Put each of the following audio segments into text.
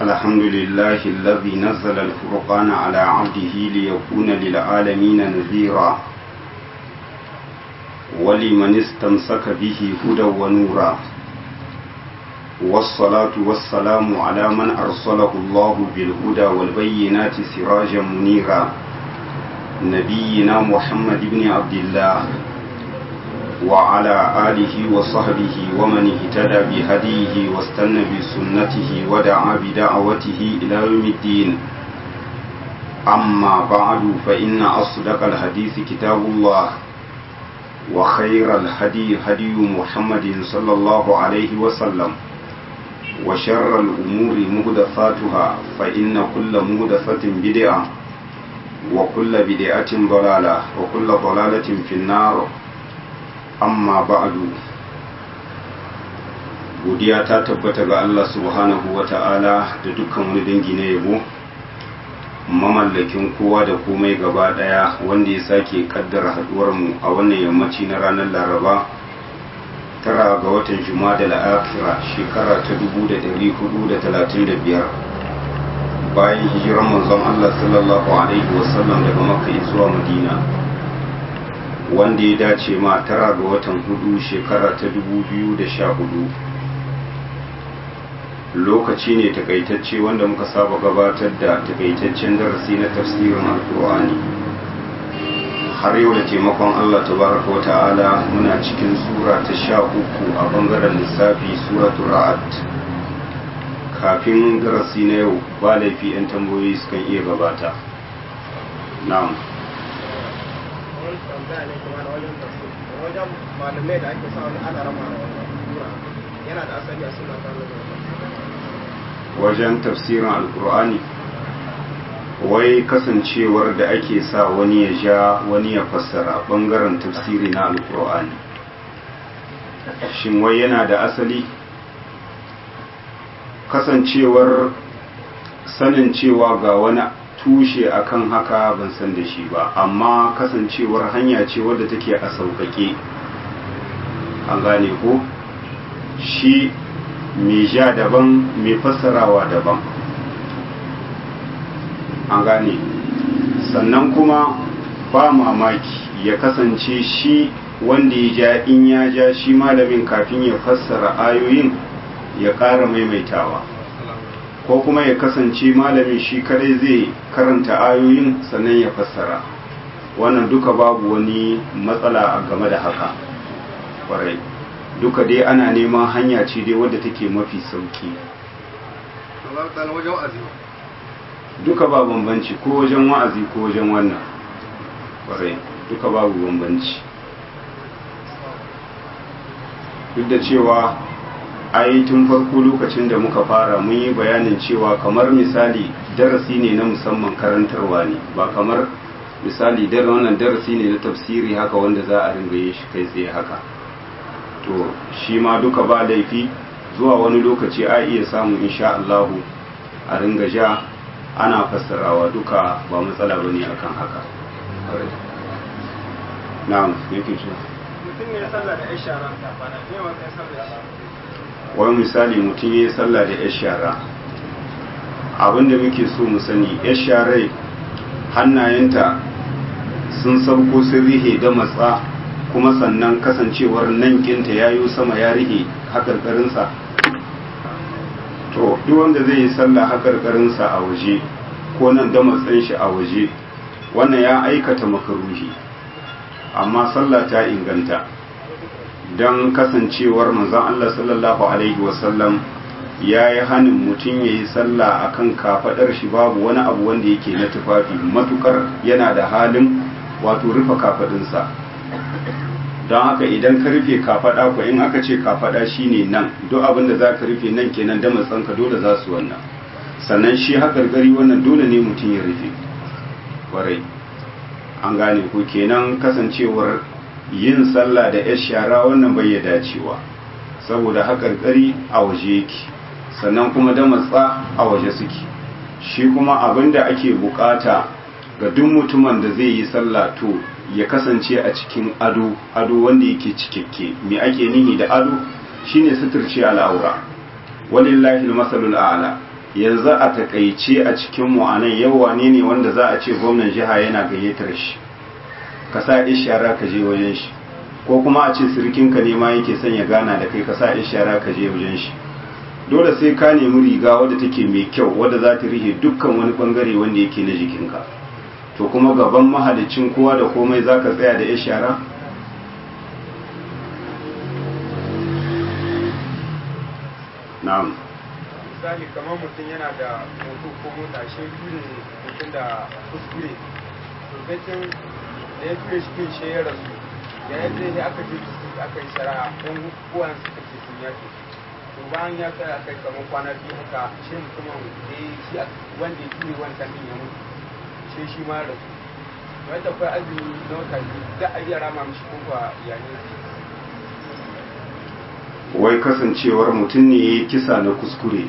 الحمد لله الذي نزل الفرقان على عبده ليكون للعالمين نذيرا ولمن استمسك به هدى ونورا والصلاة والسلام على من أرسله الله بالهدى والبينات سراجا منيرا نبينا محمد بن عبد الله وعلى آله وصحبه ومن اهتدى بهديه واستنى بسنته ودعا بدعوته إلى يوم الدين أما بعد فإن أصدق الحديث كتاب الله وخير الهدي هدي محمد صلى الله عليه وسلم وشر الأمور مهدفاتها فإن كل مهدفة بدعة وكل بدعة ضلالة وكل ضلالة في النار amma ba'adu godiya ta tabbata ga Allah subhanahu wa ta'ala da dukkan wani dangi na yabo mamallakin kowa da komai gaba daya wanda ya sake kaddara haduwar mu a wannan yammaci na ranar laraba tara ga watan juma'a da la'akira shekara ta 1435 bayan hijirar manzon Allah sallallahu alaihi wasallam daga makka zuwa madina wanda ya dace ma tara ga watan hudu shekara ta dubu biyu da sha hudu lokaci ne takaitacce wanda muka saba gabatar da takaitaccen darasi na tafsirin alkur'ani har yau da taimakon allah tabaraka wa ta'ala muna cikin sura ta sha uku a bangaren lissafi suratul ra'ad kafin darasi na yau ba laifi 'yan tambayoyi sukan iya gabata na'am tambaya ne kuma da wajen tafsir wajen malamai da ake sa wani ana rama da sura yana da asali a suna ta wajen tafsirin alkur'ani wai kasancewar da ake sa wani ya ja wani ya fassara bangaren tafsiri na alkur'ani shin wai yana da asali kasancewar sanin cewa ga wani tushe akan haka ban san da shi ba amma kasancewar hanya ce wadda take a sauƙaƙe an gane ko shi mai ja daban mai fassarawa daban an gane sannan kuma ba mamaki ya kasance shi wanda ya ja in ya ja shi malamin kafin ya fassara ayoyin ya ƙara maimaitawa ko kuma ya kasance malamin shi kadai zai karanta ayoyin sannan ya fassara wannan duka babu wani matsala a game da haka kwarai duka dai ana neman hanya ce dai wadda take mafi sauki duka ba bambanci ko wajen wa'azi ko wajen wannan kwarai duka babu bambanci duk da cewa ai tun farko lokacin da muka fara mun yi bayanin cewa kamar misali darasi ne na musamman karantarwa ne ba kamar misali dar wannan darasi ne na tafsiri haka wanda za a ringa yin shi kai tsaye haka to shi ma duka ba laifi zuwa wani lokaci a iya samun insha Allahu a ringa ja ana fassarawa duka ba matsala bane akan haka na'am yake cewa mutum ne ya sallah da ishara ne wa kai sallah wani misali mutum ya yi sallah da yar shara abinda muke so mu sani yar sharai hannayenta sun sauko sun rihe da matsa kuma sannan kasancewar nan kinta ya yi sama ya rihe haƙarƙarinsa to duk wanda zai yi sallah haƙarƙarinsa a waje ko nan da matsan shi a waje wannan ya aikata makaruhi amma sallah ta inganta don kasancewar manzon Allah sallallahu Alaihi wasallam ya yi hannun mutum ya yi sallah a kan kafaɗar shi babu wani abu wanda yake na tufafi matukar yana da halin wato rufe kafaɗinsa don haka idan ka rufe kafaɗa ko in aka ce kafaɗa shine nan duk abin da za ka rufe nan kenan da matsanka dole za su wannan sannan shi haƙarƙari wannan dole ne mutum ya rufe ƙwarai an gane ko kenan kasancewar yin sallah da yar shara wannan bai ya dacewa saboda haƙarƙari a waje yake sannan kuma da matsa a waje suke shi kuma abin da ake bukata ga duk mutumin da zai yi sallah to ya kasance a cikin ado ado wanda yake cikakke me ake nihi da ado shine suturce al'aura walillahi almasalul a'la yanzu a takaice a cikin mu anan yau wane ne wanda za a ce gwamnan jiha yana gayyatar shi ka sa ishara ka je wajen shi ko kuma a ce sirkinka ne ma yake son ya gana da kai ka sa ishara ka je wajen shi dole sai ka nemi riga wadda take mai kyau wadda za ta rihe dukkan wani bangare wanda yake na jikinka to kuma gaban mahalicin kowa da komai za ka tsaya da ishara na'am misali kamar mutum yana da moto ko mota shi ne mutum da kuskure to gacin da ya ture shi shi ya rasu ya yadda ya aka je aka yi shari'a don kowan suka ce sun yafe to bayan ya tsaya kai kamar kwana biyu haka shi mutumin da ya shi wanda ya ture wancan din ya mutu shi shi ma rasu wai da kai azumi na wata biyu za a iya rama mishi ko ba yayin wai kasancewar mutum ne ya kisa na kuskure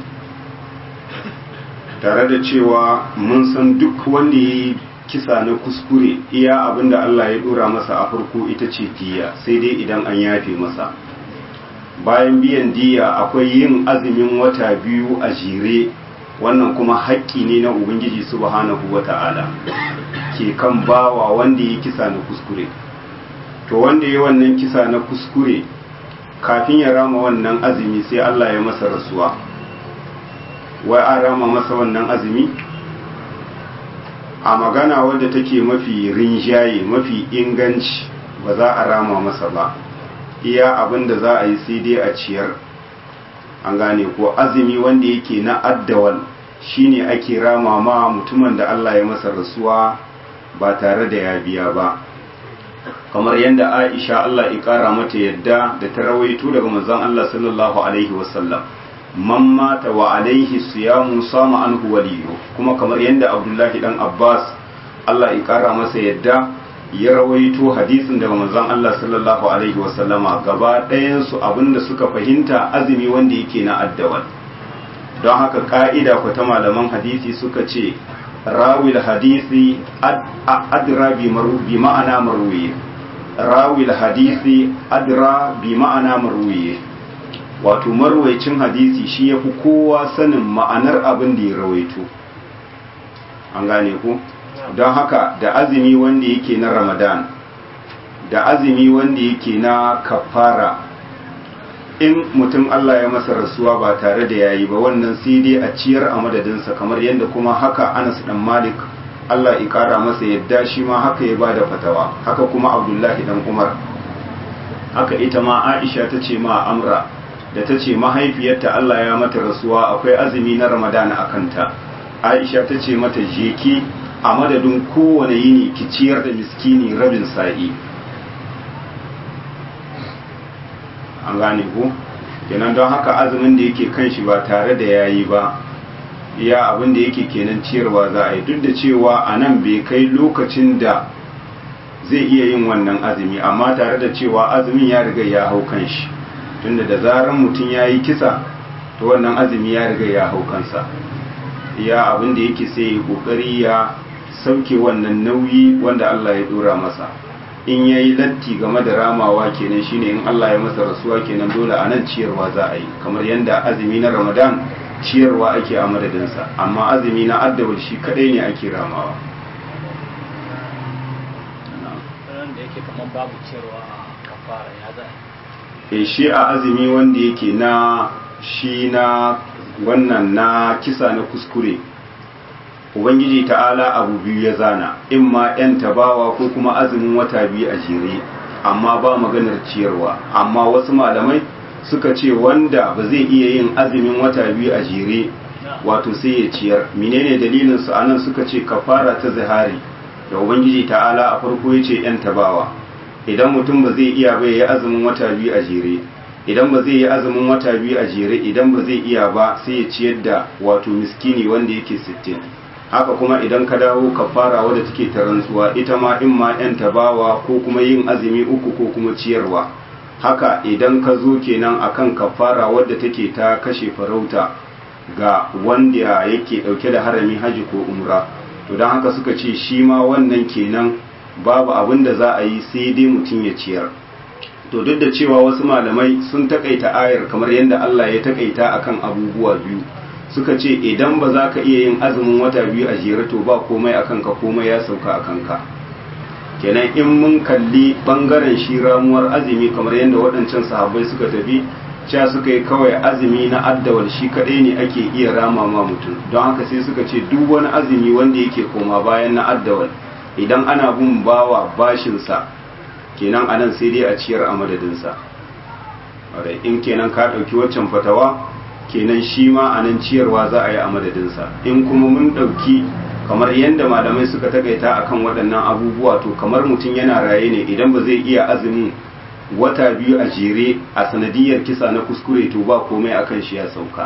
tare da cewa mun san duk wanda ya yi kisa na kuskure iya abinda Allah ya dora masa a farko ita ce diya sai dai idan an yafe masa bayan biyan diya akwai yin azumin wata biyu a jere wannan kuma haƙƙi ne na ubangiji subhanahu wata'ala ke kan bawa wanda ya kisa na kuskure to wanda ya wannan kisa na kuskure kafin ya rama wannan azumi sai Allah ya masa rasuwa wai an rama masa wannan azumi a magana wadda take mafi rinjaye mafi inganci ba za a rama masa ba iya abin da za a yi sai dai a ciyar an gane ko azumi wanda yake na addawal shine ake rama ma mutumin da Allah ya masa rasuwa ba tare da ya biya ba kamar yadda Aisha Allah ya kara mata yadda da ta rawaito daga manzon Allah sallallahu alaihi wasallam man mata wa alaihi siyamu sama anhu waliyu kuma kamar yadda Abdullahi dan Abbas Allah ya kara masa yadda ya rawaito hadisin daga manzon Allah sallallahu alaihi wasallama gaba ɗayan su abinda suka fahimta azumi wanda yake na addawal don haka ka'ida ku ta malaman hadisi suka ce rawil hadisi adra bi ma'ana marwiye rawil hadisi adra bi ma'ana marwiye wato marwaicin hadisi shi ya fi kowa sanin ma'anar abin da ya rawaito an gane ku don haka da azumi wanda yake na ramadan da azumi wanda yake na kafara in mutum Allah ya masa rasuwa ba tare da yayi ba wannan sai dai a ciyar a madadinsa kamar yadda kuma haka Anas dan Malik Allah ya kara masa yadda shi ma haka ya bada fatawa haka kuma Abdullahi dan Umar haka ita ma Aisha ta ce ma Amra da ta ce mahaifiyarta Allah ya mata rasuwa akwai azumi na Ramadan a kanta Aisha ta ce mata jeki a madadin kowane yini ki ciyar da miskini rabin sa'i an gane ku kenan don haka azumin da yake kan shi ba tare da yayi ba iya abin da yake kenan ciyarwa za a yi duk da cewa a nan bai kai lokacin da zai iya yin wannan azumi amma tare da cewa azumin ya riga ya hau kan shi tunda da zaran mutum ya yi kisa to wannan azumi ya riga ya hau kansa iya abin da yake sai ya kokari ya sauke wannan nauyi wanda Allah ya dora masa in ya yi latti game da ramawa kenan shine in Allah ya masa rasuwa kenan dole a nan ciyarwa za a yi kamar yadda azumi na ramadan ciyarwa ake a madadinsa amma azumi na addawar shi kadai ne ake ramawa e shi a azumi wanda yake na shi na wannan na kisa na kuskure ubangiji ta'ala abu biyu ya zana in ma 'yan tabawa ko kuma azumin wata biyu a jere amma ba maganar ciyarwa amma wasu malamai suka ce wanda ba zai iya yin azumin wata biyu a jere wato sai ya ciyar menene dalilin su anan suka ce kafara ta zihari da ubangiji ta'ala a farko ya ce 'yan tabawa idan mutum ba zai iya ba ya yi azumin wata biyu a jere idan ba zai yi azumin wata biyu a jere idan ba zai iya ba sai ya ciyar da wato miskini wanda yake sittin. haka kuma idan ka dawo kafara wadda take ta rantsuwa ita ma in ma yan tabawa ko kuma yin azumi uku ko kuma ciyarwa haka idan ka zo kenan akan kafara wadda take ta kashe farauta ga wanda yake dauke da harami haji ko umra to don haka suka ce shi ma wannan kenan babu abin da za a yi sai dai mutum ya ciyar to duk da cewa wasu malamai sun takaita ayar kamar yadda Allah ya takaita akan abubuwa biyu suka ce idan ba za ka iya yin azumin wata biyu a jere to ba komai a kanka komai ya sauka a kanka kenan in mun kalli bangaren shi ramuwar azumi kamar yadda waɗancan sahabbai suka tafi cewa suka yi kawai azumi na addawal shi kaɗai ne ake iya rama ma mutum don haka sai suka ce duk wani azumi wanda yake koma bayan na addawal idan ana bin bawa bashinsa kenan anan sai dai a ciyar a madadinsa in kenan ka ɗauki waccan fatawa kenan shi ma a nan ciyarwa za a yi a madadinsa in kuma mun ɗauki kamar yadda malamai suka takaita akan waɗannan abubuwa to kamar mutum yana raye ne idan ba zai iya azumin wata biyu a jere a sanadiyar kisa na kuskure to ba komai akan shi ya sauka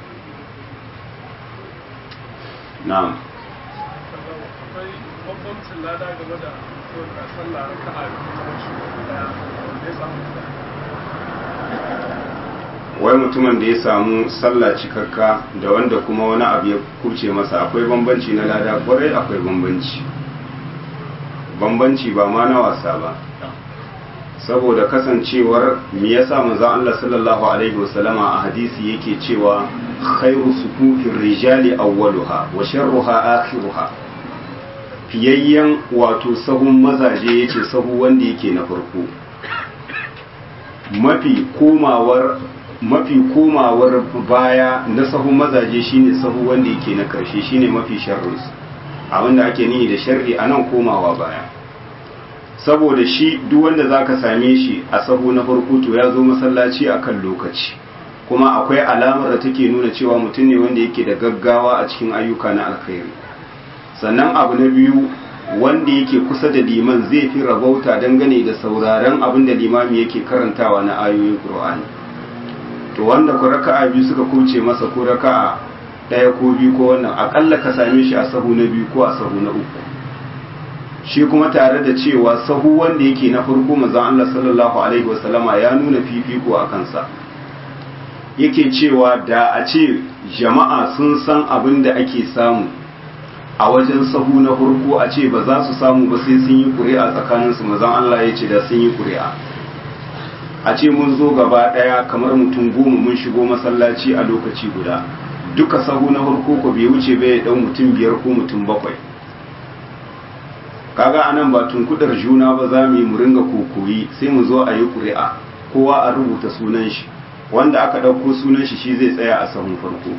na'am bambancin lada game da sallah raka'a kamar shi daya wanda ya samu wai mutumin da ya samu sallah cikakka da wanda kuma wani abu ya kurce masa akwai bambanci na lada kwarai akwai bambanci bambanci ba ma na wasa ba saboda kasancewar me yasa manzon Allah sallallahu alaihi wasallama a hadisi yake cewa khairu sufufin rijali awwaluha wa sharruha akhiruha fiyayyen wato sahun mazaje yace sahu wanda yake na farko mafi komawar mafi komawar baya na sahun mazaje shine sahu wanda yake na karshe shine mafi sharrinsu abinda ake nihi da sharri anan komawa baya saboda shi duk wanda zaka same shi a sahu na farko to ya zo masallaci akan lokaci kuma akwai alamar da take nuna cewa mutum ne wanda yake da gaggawa a cikin ayyuka na alkhairi sannan abu na biyu wanda yake kusa da liman zai fi rabauta dangane da sauraron abin da limami yake karantawa na ayoyin Qur'ani to wanda ku raka'a biyu suka kuce masa ko raka'a ɗaya ko biyu ko wannan akalla ka same shi a sahu na biyu ko a sahu na uku shi kuma tare da cewa sahu wanda yake na farko manzon Allah sallallahu alaihi wasallama ya nuna fifiko a kansa yake cewa da a ce jama'a sun san abin da ake samu a wajen sahu na farko a ce ba za su samu ba sai sun yi ƙuri'a tsakaninsu mazan Allah ya ce da sun yi ƙuri'a a ce mun zo gaba ɗaya kamar mutum goma mun shigo masallaci a lokaci guda duka sahu na farko ko bai wuce bai ɗau mutum biyar ko mutum bakwai kaga anan ba tunkudar juna ba za mu yi mu ringa kokoyi sai mu zo a yi ƙuri'a kowa a rubuta sunan shi wanda aka ɗauko sunan shi shi zai tsaya a sahun farko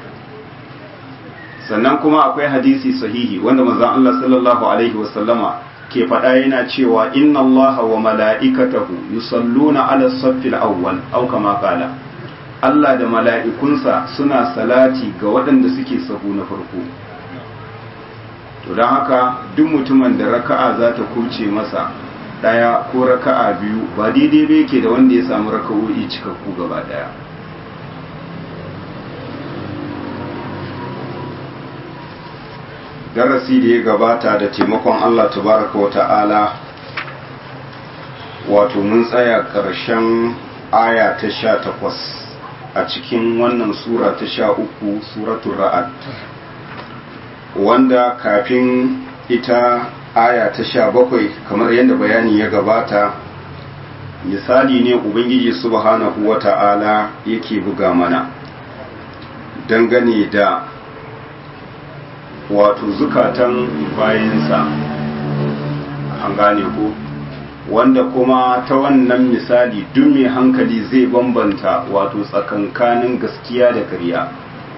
sannan kuma akwai hadisi sahihi wanda manzon Allah sallallahu alaihi wasallama ke faɗa yana cewa inna Allah wa mala'ikatahu yusalluna ala saffil awwal aw kama qala Allah da mala'ikunsa suna salati ga waɗanda suke sahu na farko to don haka duk mutumin da raka'a za ta kuce masa ɗaya ko raka'a biyu ba daidai ba yake da wanda ya samu raka'o'i cikakku gaba ɗaya darasi da ya gabata da taimakon Allah tabaraka wa ta'ala wato mun tsaya ƙarshen aya ta sha takwas a cikin wannan sura ta sha uku suratun ra'ad wanda kafin ita aya ta sha bakwai kamar yadda bayani ya gabata misali ne ubangiji subhanahu wa ta'ala yake buga mana dangane da wato zukatan bayansa an gane ko wanda kuma ta wannan misali duk mai hankali zai bambanta wato tsakankanin gaskiya da ƙarya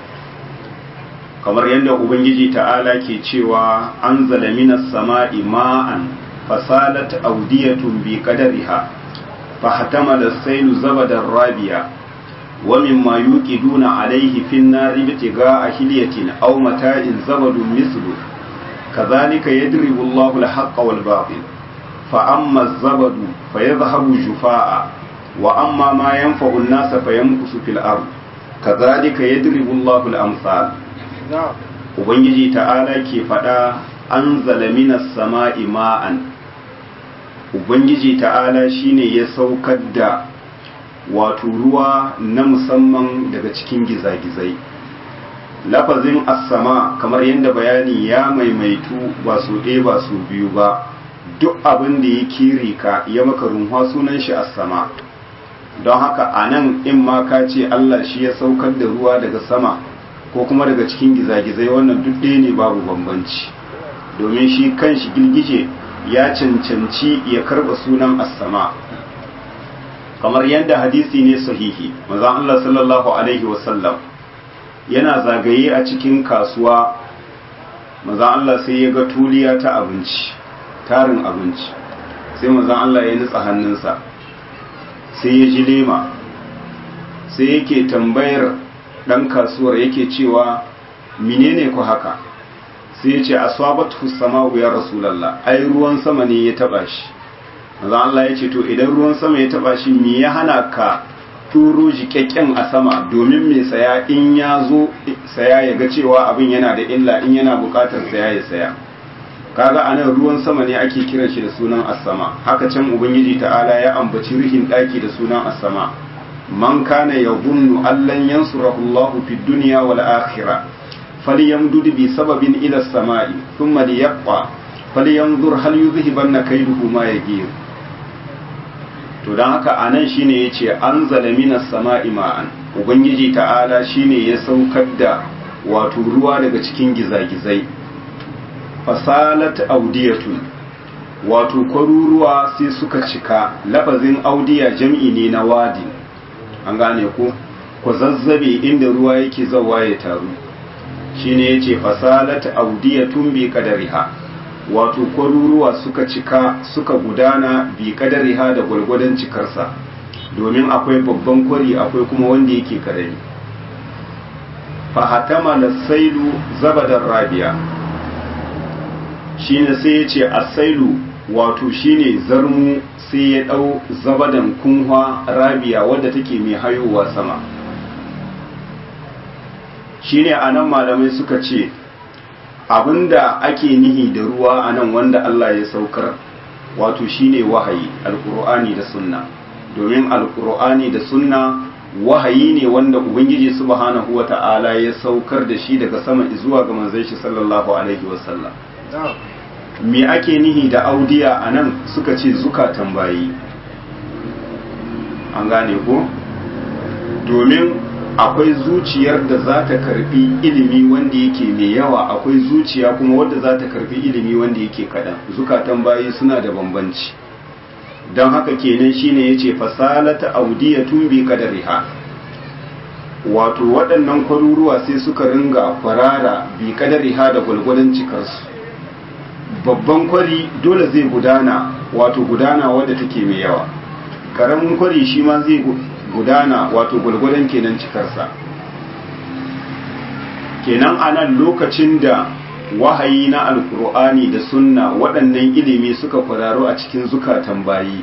kamar yadda ubangiji ta'ala ke cewa an minas sama'i ma'an fasalat audiyatun bi qadariha فاحتمل السيل زبدا رابيا ومما يوقدون عليه في النار ابتغاء حلية أو متاع زبد مثله كذلك يضرب الله الحق والباطل فأما الزبد فيذهب جفاء وأما ما ينفع الناس فيمكث في الأرض كذلك يضرب الله الأمثال Ubangiji ta'ala ke faɗa an minas sama'i ma'an Ubangiji ta'ala shine ya saukar da wato ruwa na musamman daga cikin gizagizai. Lafazin as-sama kamar yadda bayani ya maimaitu ba su ɗaya ba su biyu ba, duk abin da ya kiri ka ya maka runwa sunan shi as-sama. Don haka a nan in ma ka ce Allah shi ya saukar da ruwa daga sama, ko kuma daga cikin gizagizai wannan duk ɗaya ne babu bambanci domin shi kanshi girgije ya cancanci ya karɓa sunan as-sama kamar yadda hadisi ne sahihi manzon Allah sallallahu alaihi wasallam yana zagaye a cikin kasuwa manzon Allah sai ya ga tuliya ta abinci tarin abinci sai manzon Allah ya nutsa hannunsa sai ya ji lema sai yake tambayar dan kasuwar yake cewa menene ku haka sai ya ce asabatu sama'u ya rasulullah ai ruwan sama ne ya taba shi manzo Allah ya ce to idan ruwan sama ya taba shi me ya hana ka turo jikakken a sama domin mai saya in ya zo saya ya ga cewa abin yana da illa in yana bukatar saya ya saya kaga anan ruwan sama ne ake kiran shi da sunan as-sama haka can ubangiji ta'ala ya ambaci rihin daki da sunan as-sama man kana yadhunnu allan yansurahu Allahu fid dunya wal akhirah falyamdud bi sababin ila as-sama'i thumma liyaqwa falyanzur hal yuzhibanna kayduhu ma yaghir to don haka a nan shine ya ce an zalamina sama'i ma'an ubangiji ta'ala shine ya saukar da wato ruwa daga cikin gizagizai fasalat audiyatun wato kwaruruwa sai suka cika lafazin audiya jam'i ne na wadi an gane ku ku zazzabe inda ruwa yake zawa ya taru shine ya ce fasalat audiyatun bi kadariha wato kwaruruwa suka cika suka gudana bi kadariha da gwargwadon cikarsa domin akwai babban kwari akwai kuma wanda yake karami fahatama da sailu zabadar rabia shine sai ya ce asailu wato shine zarmu sai ya ɗau zabadan kunwa rabia wadda take mai hayowa sama shine anan malamai suka ce abinda ake nihi da ruwa a nan wanda Allah ya saukar wato shine wahayi alkur'ani da sunna domin alkur'ani da sunna wahayi ne wanda ubangiji subhanahu wata'ala ya saukar da shi daga sama zuwa ga manzon shi sallallahu alaihi wasallam me ake nihi da audiya a nan suka ce zukatan bayi an gane ko domin akwai zuciyar da za ta karbi ilimi wanda yake mai yawa akwai zuciya kuma wadda za ta karbi ilimi wanda yake kaɗan zukatan bayi suna da bambanci don haka kenan shine ya ce fasalata audiyatun bi kadariha wato waɗannan kwaruruwa sai suka ringa kwarara bi kadariha da gwalgwadon cikarsu babban kwari dole zai gudana wato gudana wadda take mai yawa ƙaramin kwari shi ma zai gudana wato gwargwadon kenan cikarsa kenan anan lokacin da wahayi na alkur'ani da sunna waɗannan ilimi suka kwararo a cikin zukatan bayi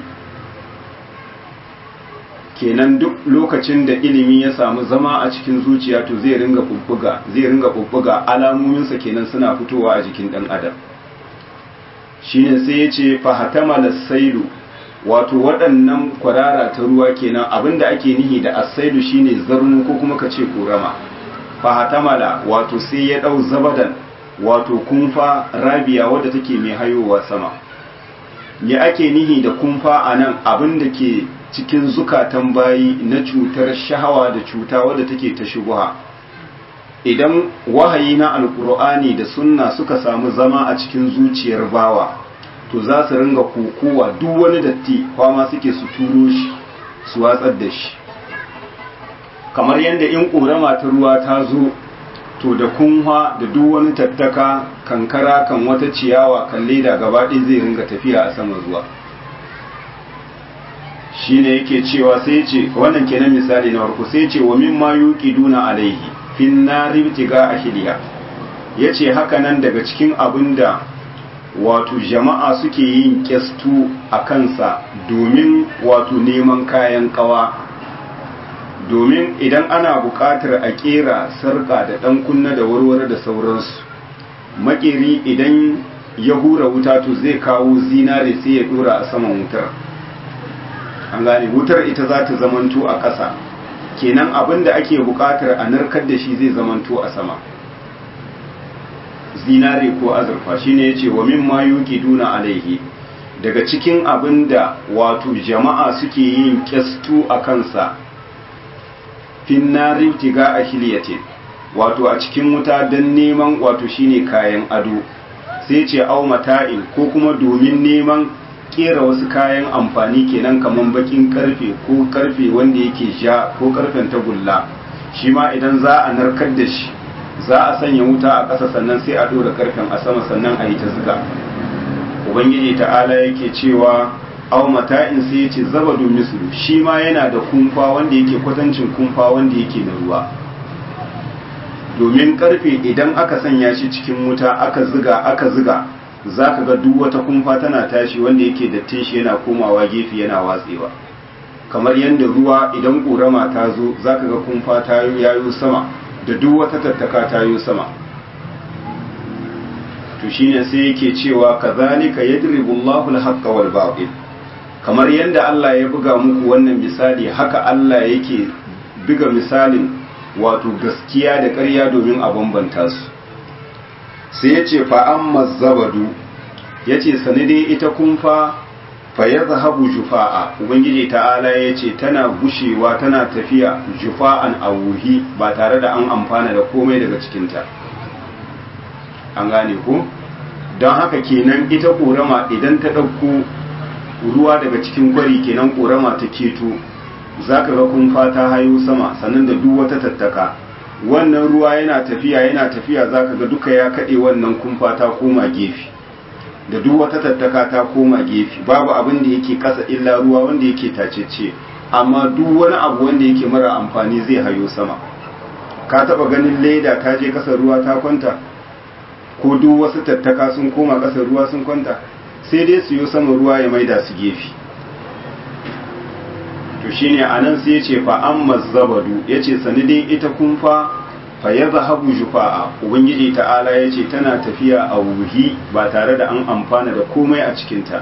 kenan duk lokacin da ilimi ya samu zama a cikin zuciya to zai ringa bubbuga zai ringa bubbuga alamominsa kenan suna fitowa a jikin ɗan adam shine sai ya ce fahatama sailu wato waɗannan kwarara ta ruwa kenan abinda ake nihi da asaidu shine zarnu ko kuma kace korama fahatamala wato sai ya dau zabadan wato kumfa rabiya wadda take mai hayowa sama me ake nihi da kumfa anan abinda ke cikin zukatan bayi na cutar shahawa da cuta wadda take ta shubuha idan wahayi na alkur'ani da sunna suka samu zama a cikin zuciyar bawa to za su ringa kokowa duk wani datti kwama suke su turo shi su watsar da shi kamar yadda in ƙorama ta ruwa ta zo to da kunwa da duk wani tattaka kankara kan wata ciyawa kan leda gaba ɗaya zai ringa tafiya a saman ruwa shi ne yake cewa sai ce wannan kenan misali na farko sai ce wa min ma duna alaihi fin nari tiga ahliya yace haka nan daga cikin abin da wato jama'a suke yin kyastu a kansa domin wato neman kayan kawa domin idan ana buƙatar a ƙera sarƙa da ɗan kunna da warware da sauransu makeri idan ya hura wuta to zai kawo zinare sai ya ɗora a saman wutar an gane wutar ita za ta zamanto a ƙasa kenan abin da ake buƙatar a narkar da shi zai zamanto a sama zinare ko azurfa shine yace wa mimma yuqiduna alaihi daga cikin abin da wato jama'a suke yin kyastu a kansa finnarin tiga a hiliyate wato a cikin wuta don neman wato shine kayan ado sai ce au mata'in ko kuma domin neman kera wasu kayan amfani kenan kaman bakin karfe ko karfe wanda yake ja ko karfen tagulla shi ma idan za a narkar da shi za a sanya wuta a ƙasa sannan sai a ɗora karfen a sama sannan a yi ta zuga ubangiji ta'ala yake cewa au mata'in sai ya ce zabadun mislu shi ma yana da kumfa wanda yake kwatancin kumfa wanda yake na ruwa domin karfe idan aka sanya shi cikin wuta aka ziga aka ziga za ka ga duk wata kumfa tana tashi wanda yake dattin shi yana komawa gefe yana watsewa kamar yadda ruwa idan ƙorama ta zo za ka ga kumfa ta yayo sama da duk wata tattaka ta yi sama to shine sai yake cewa kazalika yadribu Allahu al-haqqa wal batil kamar yadda Allah ya buga muku wannan misali haka Allah yake buga misalin wato gaskiya da ƙarya domin a bambanta su sai ya ce fa'amma zabadu ya ce sanidai ita kumfa fa ya zahabu jufa'a ubangiji ta'ala ya ce tana gushewa tana tafiya jufa'an a wuhi ba tare da an amfana da komai daga cikinta an gane ko don haka kenan ita ƙorama idan ta ɗauko ruwa daga cikin kwari kenan ƙorama ta keto za ka ga kumfa ta hayo sama sannan da duk wata tattaka wannan ruwa yana tafiya yana tafiya za ka ga duka ya kaɗe wannan kumfa ta koma gefe da duk wata tattaka ta koma gefe babu abin da yake ƙasa illa ruwa wanda yake tacece amma duk wani abu wanda yake mara amfani zai hayo sama ka taɓa ganin leda ta je ƙasar ruwa ta kwanta ko duk wasu tattaka sun koma ƙasar ruwa sun kwanta sai dai su yi sama ruwa ya maida su gefe to shine anan sai ya ce fa amma zabadu ya ce sanidin ita kumfa fa ya zahabu jufa'a ubangiji ta'ala ya ce tana tafiya a wuhi ba tare da an amfana da komai a cikinta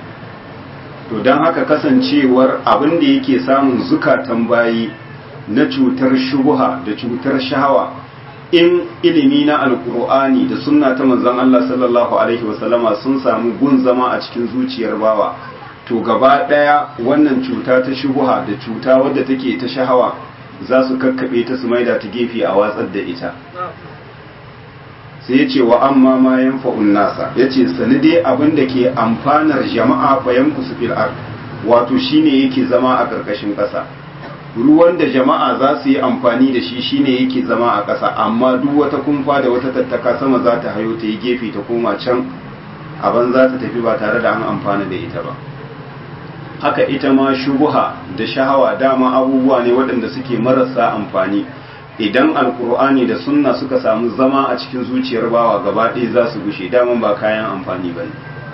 to don haka kasancewar abin da yake samun zukatan bayi na cutar shubuha da cutar shahawa in ilimi na alkur'ani da sunna ta manzon Allah sallallahu alaihi wasallama sun samu gun zama a cikin zuciyar bawa to gaba ɗaya wannan cuta ta shubuha da cuta wadda take ta shahawa za su kakkaɓe ta su maida ta gefe a watsar da ita sai ya ce wa amma ma yanfa'un nasa ya ce sani dai abin da ke amfanar jama'a fayan ku su fil wato shine yake zama a ƙarƙashin ƙasa ruwan da jama'a za su yi amfani da shi shine yake zama a ƙasa amma duk wata kumfa da wata tattaka sama za ta hayo ta yi gefe ta koma can aban za ta tafi ba tare da an amfana da ita ba haka ita ma shubuha da shahawa dama abubuwa ne waɗanda suke marasa amfani idan alkur'ani da sunna suka samu zama a cikin zuciyar bawa gaba ɗaya za su gushe daman ba kayan amfani ba ne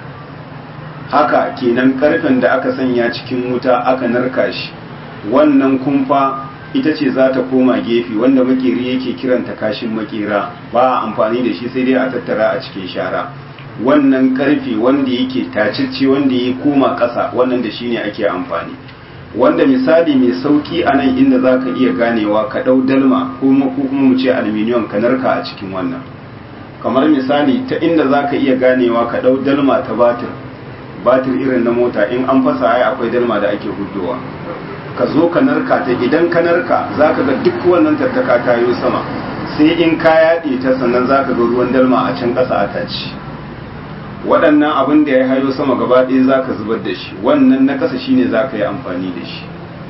haka kenan karfen da aka sanya cikin wuta aka narka shi wannan kumfa ita ce za ta koma gefe wanda makeri yake kiranta kashin makera ba amfani da shi sai dai a tattara a cikin shara wannan karfe wanda yake tacicce wanda ya koma ƙasa wannan da shine ake amfani wanda misali mai sauki a nan inda za ka iya ganewa ka ɗau dalma ko kuma mu ce aluminium ka narka a cikin wannan kamar misali ta inda za ka iya ganewa ka ɗau dalma ta batir batir irin na mota in an fasa ai akwai dalma da ake hudowa ka zo ka narka ta idan ka narka za ka ga duk wannan tattaka ta yi sama sai in ka yaɗe ta sannan za ka ga ruwan dalma a can ƙasa a taci waɗannan abin da ya hayo sama gaba ɗaya za ka zubar da shi wannan na ƙasa shine za ka yi amfani da shi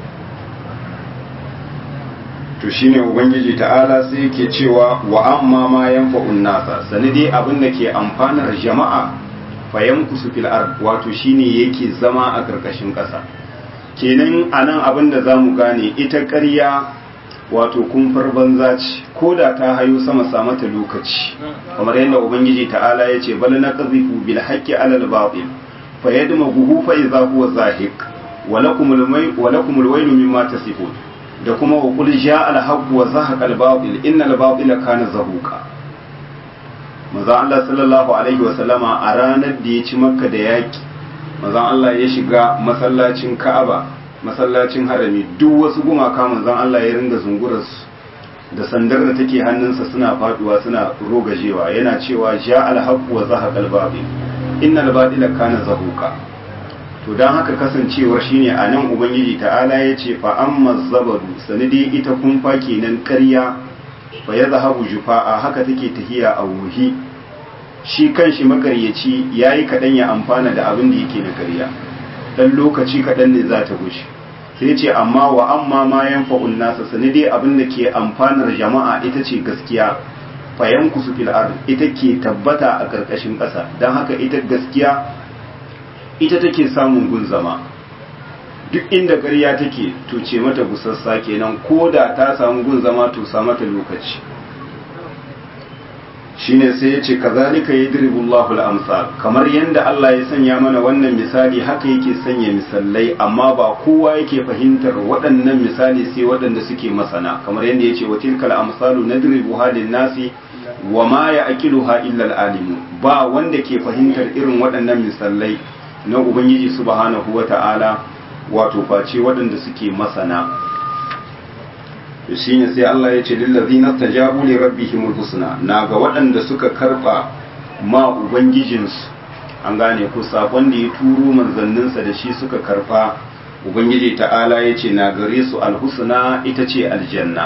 to shine ubangiji ta'ala sai yake cewa wa amma ma yanfa'un nasa sanadi abin da ke amfanar jama'a fayan kusu fil ard wato shine yake zama a ƙarƙashin ƙasa kenan anan abin da zamu gane ita ƙarya wato kumfar banza ce ko da ta hayo sama sa mata lokaci kamar yadda ubangiji ta'ala ya ce bal naqzifu bil haqqi ala al batil fa yadmaghuhu fa idha huwa zahiq wa lakum al may wa lakum al waylu mimma tasifun da kuma wa qul jaa al haqq wa zahaqa al batil inna al batila kana zahuqa manzo Allah sallallahu alaihi wa sallama a ranar da ya ci makka da yaki manzo Allah ya shiga masallacin Ka'aba masallacin harami duk wasu gumaka manzon Allah ya ringa zungurarsu da sandar da take hannunsa suna faduwa suna rogajewa yana cewa ja alhaq wa zahaqa albabil innal batila kana zahuqa to dan haka kasancewar shine anan ubangiji ta'ala yace fa amma zabadu sanidi ita kumfa kenan ƙarya fa ya zahabu jufa'a haka take tahiya a wuhi shi kanshi makaryaci yayi kaɗan ya amfana da abin da yake na ƙarya dan lokaci kaɗan ne za ta gushe sai ce amma wa amma ma yanfa'un nasa sani dai abin da ke amfanar jama'a ita ce gaskiya fayan kusu fil ard ita ke tabbata a ƙarƙashin ƙasa don haka ita gaskiya ita take samun gun zama duk inda ƙarya take to ce mata gusassa kenan ko da ta samu gun zama to sa mata lokaci shine sai ya ce kazalika yadribullahu al-amsal kamar yanda Allah ya sanya mana wannan misali haka yake sanya misalai amma ba kowa yake fahimtar waɗannan misali sai waɗanda suke masana kamar yanda yace wa tilkal amsalu nadribuha lin-nasi wa ma ya'qiluha illa al-alimun ba wanda ke fahimtar irin waɗannan misalai na ubangiji subhanahu wata'ala wato face waɗanda suke masana to shine sai Allah ya ce lillazina tajabu li rabbihimul husna na ga waɗanda suka karba ma ubangijinsu an gane ko sakon da ya turo manzanninsa da shi suka karfa ubangiji ta'ala ya ce na gare su alhusna ita ce aljanna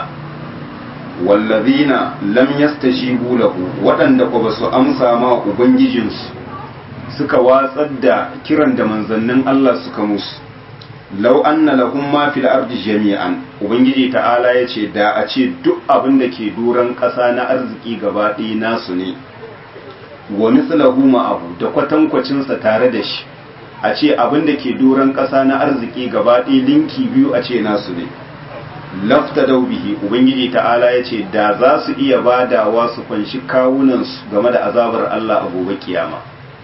wallazina lam yastajibu lahu waɗanda ko ba su amsa ma ubangijinsu suka watsar da kiran da manzannin Allah suka musu lau anna lahum ma fil ardi jami'an ubangiji ta'ala yace da a ce duk abin da ke duran ƙasa na arziki gaba ɗaya nasu ne wa mithlahu ma'ahu da kwatankwacin sa tare da shi a ce abin da ke duran ƙasa na arziki gaba ɗaya linki biyu a ce nasu ne lafta bihi ubangiji ta'ala yace da za su iya badawa su kwanshi kawunan su game da azabar Allah a gobe kiyama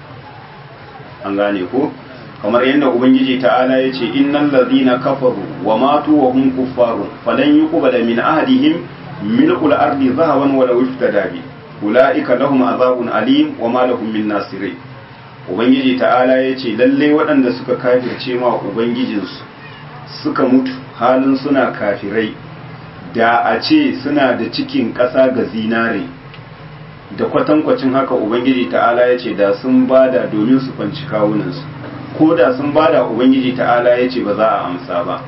an gane ko kamar yadda ubangiji ta'ala ya ce innal ladhina kafaru wa matu wa hum kuffarun falan yuqbala min ahadihim mil'ul ardi zahaban wa law iftada bi ulaika lahum azabun alim wa ma lahum min nasirin ubangiji ta'ala ya ce lalle waɗanda suka kafirce ma ubangijinsu suka mutu halin suna kafirai da a ce suna da cikin ƙasa ga zinare da kwatankwacin haka ubangiji ta'ala ya ce da sun bada domin su fanci kawunansu ko da sun bada ubangiji ta'ala ya ce ba za a amsa ba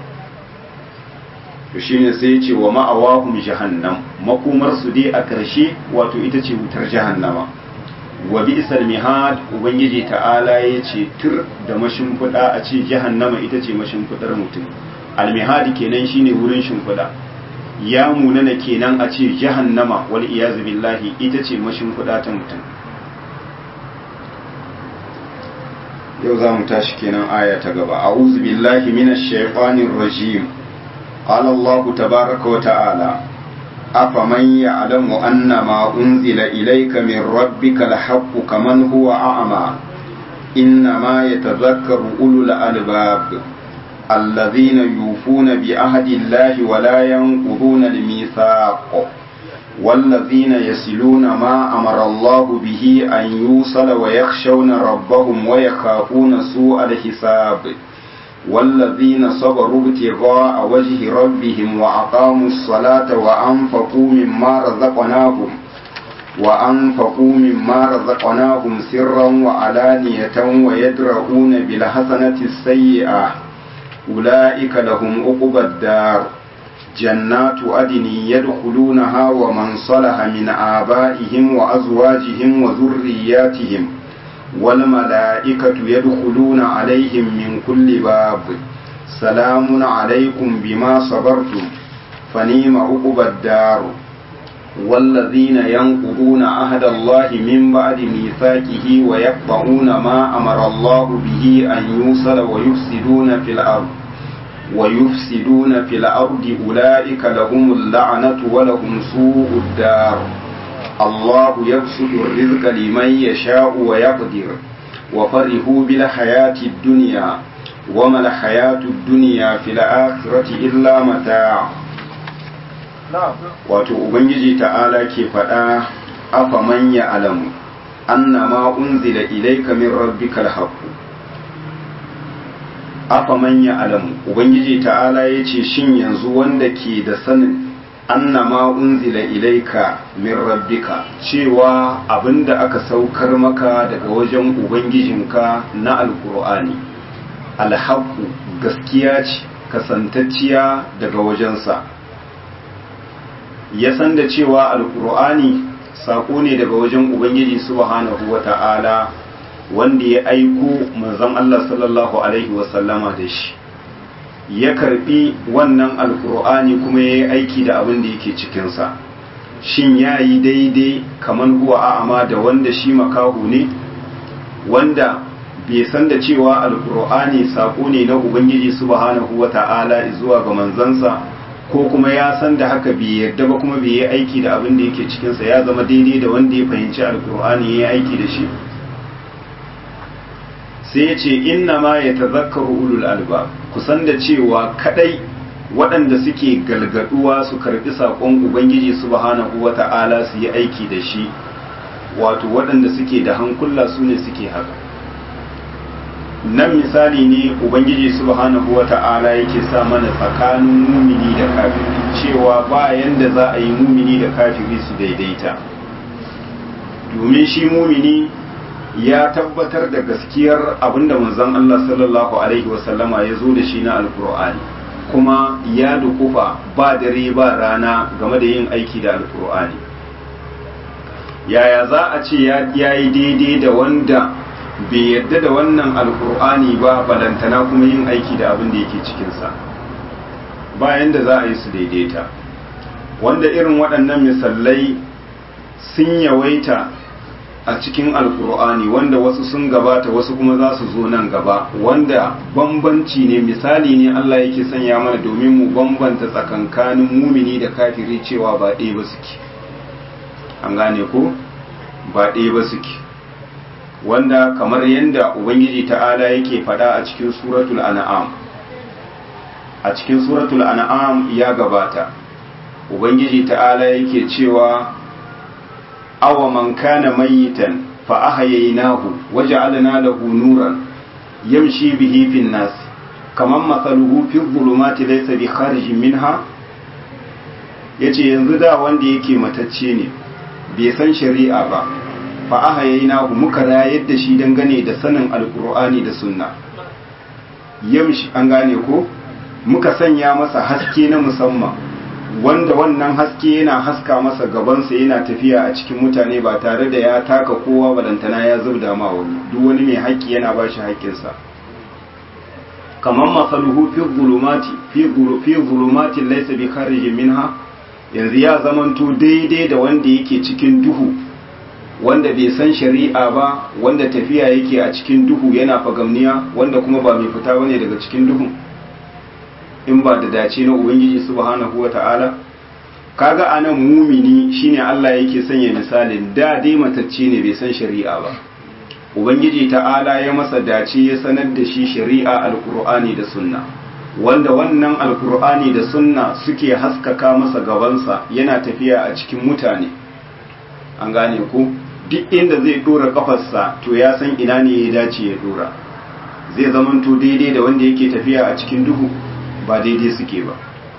to shine sai ya ce wa ma'awahum jahannam makomar su dai a ƙarshe wato ita ce wutar jahannama wa bi'sal mihad ubangiji ta'ala ya ce tur da mashimfiɗa a ce jahannama ita ce mashimfiɗar mutum almihadi kenan shine wurin shimfiɗa ya munana kenan a ce jahannama wal iyazu billahi ita ce mashimfiɗa ta mutum yau za mu tashi kenan aya ta gaba a'udhu billahi minash shaitanir rajim qala allah tabaaraka wa ta'ala afaman ya'lamu anna ma unzila ilayka min rabbika alhaqqu kaman huwa a'ma innama yatadhakkaru ulul albab الذين يوفون بعهد الله ولا ينقضون الميثاق والذين يصلون ما أمر الله به أن يوصل ويخشون ربهم ويخافون سوء الحساب والذين صبروا ابتغاء وجه ربهم وأقاموا الصلاة وأنفقوا مما رزقناهم وأنفقوا مما رزقناهم سرا وعلانية ويدرؤون بالحسنة السيئة أولئك لهم عقبى الدار جنات عدن يدخلونها ومن صلح من آبائهم وأزواجهم وذرياتهم والملائكة يدخلون عليهم من كل باب سلام عليكم بما صبرتم فنيم عقبى الدار والذين ينقضون عهد الله من بعد ميثاقه ويقطعون ما أمر الله به أن يوصل ويفسدون في الأرض ويفسدون في الأرض أولئك لهم اللعنة ولهم سوء الدار الله يبسط الرزق لمن يشاء ويقدر وفرحوا بالحياة الدنيا وما الحياة الدنيا في الآخرة إلا متاع wato ubangiji ta'ala ke faɗa afa manya alamu annama unzila ilayka min rabbikal haqq afa manya alamu ubangiji ta'ala yace shin yanzu wanda ke da sanin annama unzila ilayka min rabbika cewa abinda aka saukar maka daga wajen ubangijinka na alqur'ani alhaqu gaskiya ce kasantacciya daga wajensa ya san da cewa alkur'ani sako ne daga wajen ubangiji subhanahu wata'ala wanda ya aiko manzon Allah sallallahu alaihi wasallama da shi ya karbi wannan alkur'ani kuma ya yi aiki da abin da yake cikinsa shin ya yi daidai kamar huwa a'ama da wanda shi makahu ne wanda bai san da cewa alkur'ani sako ne na ubangiji subhanahu wata'ala zuwa ga manzansa ko kuma ya san da haka bai yarda ba kuma bai yi aiki da abin da yake cikinsa ya zama daidai da wanda ya fahimci alkur'ani ya yi aiki da shi sai ya ce inna ma ya tazakkaru ulul alba kusan da cewa kadai waɗanda suke galgaduwa su karɓi saƙon ubangiji subhanahu wata'ala su yi aiki da shi wato waɗanda suke da hankula su ne suke haka nan misali ne ubangiji subhanahu wata'ala yake sa mana tsakanin mumini da kafiri cewa ba yanda za a yi mumini da kafiri su daidaita domin shi mumini ya tabbatar da gaskiyar abinda manzon Allah sallallahu alaihi wasallama ya zo da shi na alkur'ani kuma ya dukufa ba dare ba rana game da yin aiki da alkur'ani yaya za a ce ya yi daidai da wanda bai yarda da wannan alkur'ani ba balantana kuma yin aiki da abin da yake cikinsa bayan da za a yi su daidaita wanda irin waɗannan misalai sun yawaita a cikin alkur'ani wanda wasu sun gabata wasu kuma za su zo nan gaba wanda bambanci ne misali ne Allah yake sanya mana domin mu bambanta tsakankanin mumini da kafiri cewa ba ɗaya ba suke an gane ko ba ɗaya ba suke wanda kamar yadda ubangiji ta'ala yake faɗa a cikin suratul an'am a cikin suratul an'am ya gabata ubangiji ta'ala yake cewa awa man kana mayitan fa ahyaynahu waja'alna lahu nuran yamshi bihi fin nas kaman mathaluhu fi dhulumati laysa bi kharijin minha yace yanzu da wanda yake matacce ne bai san shari'a ba fa ahyaynahu muka rayar da shi dangane da sanin alqur'ani da sunna yamshi an gane ko muka sanya masa haske na musamman wanda wannan haske yana haska masa gabansa yana tafiya a cikin mutane ba tare da ya taka kowa balantana ya zubda ma wani duk wani mai haƙƙi yana ba shi haƙƙinsa kamar masaluhu fi zulumati fi zulumati laysa bi kharijin minha yanzu ya zamanto daidai da wanda yake cikin duhu wanda bai san shari'a ba wanda tafiya yake a cikin duhu yana fagamniya wanda kuma ba mai fita bane daga cikin duhu in ba da dace na ubangiji subhanahu wata'ala kaga anan mumini shine Allah yake sanya misalin da dai matacce ne bai san shari'a ba ubangiji ta'ala ya masa dace ya sanar da shi shari'a alqur'ani da sunna wanda wannan alqur'ani da sunna suke haskaka masa gabansa yana tafiya a cikin mutane an gane ku duk inda zai dora kafarsa to ya san ina ne ya dace ya dora zai zamanto daidai da wanda yake tafiya a cikin duhu ba daidai suke ba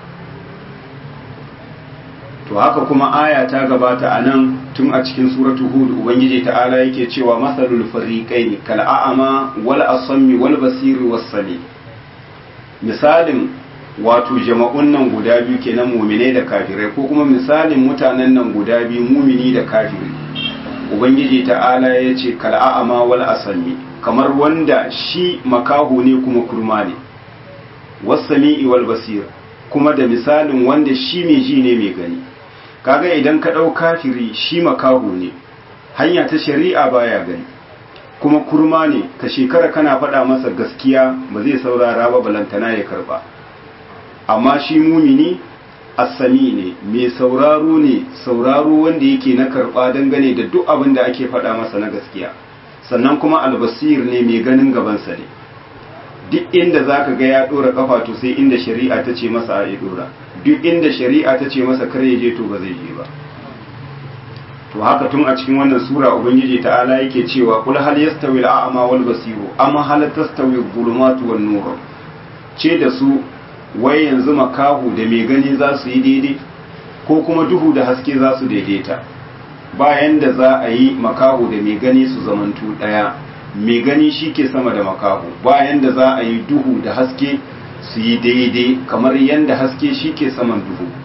to haka kuma aya ta gabata a nan tun a cikin suratu hud ubangiji ta'ala yake cewa masalul fariqaini kal a'ama wal asammi wal basiri was sami misalin wato jama'un nan guda biyu kenan mu'minai da kafirai ko kuma misalin mutanen nan guda biyu mumini da kafiri ubangiji ta'ala ya ce kal a'ama wal asammi kamar wanda shi makaho ne kuma kurma ne wasami'i wal basir kuma da misalin wanda shi mai ji ne mai gani kaga idan ka ɗau kafiri shi makaho ne hanya ta shari'a baya gani kuma kurma ne ka shekara kana faɗa masa gaskiya ba zai saurara ba balantana ya karba amma shi mumini assami ne mai sauraro ne sauraro wanda yake na karba dangane da duk abin da ake faɗa masa na gaskiya sannan kuma albasir ne mai ganin gabansa ne duk inda za ka ga ya ɗora ƙafa to sai inda shari'a ta ce masa a ya ɗora duk inda shari'a ta ce masa kar ya je to ba zai je ba to haka tun a cikin wannan sura ubangiji ta'ala yake cewa kul hal yastawi al-a'ma wal basiru amma hal tastawi adh-dhulumatu wan nur ce da su wai yanzu makahu da mai gani za su yi daidai ko kuma duhu da haske za su daidaita bayan da za a yi makahu da mai gani su zamantu ɗaya mai gani shi ke sama da makahu bayan da za a yi duhu da haske su yi daidai kamar yadda haske shi ke saman duhu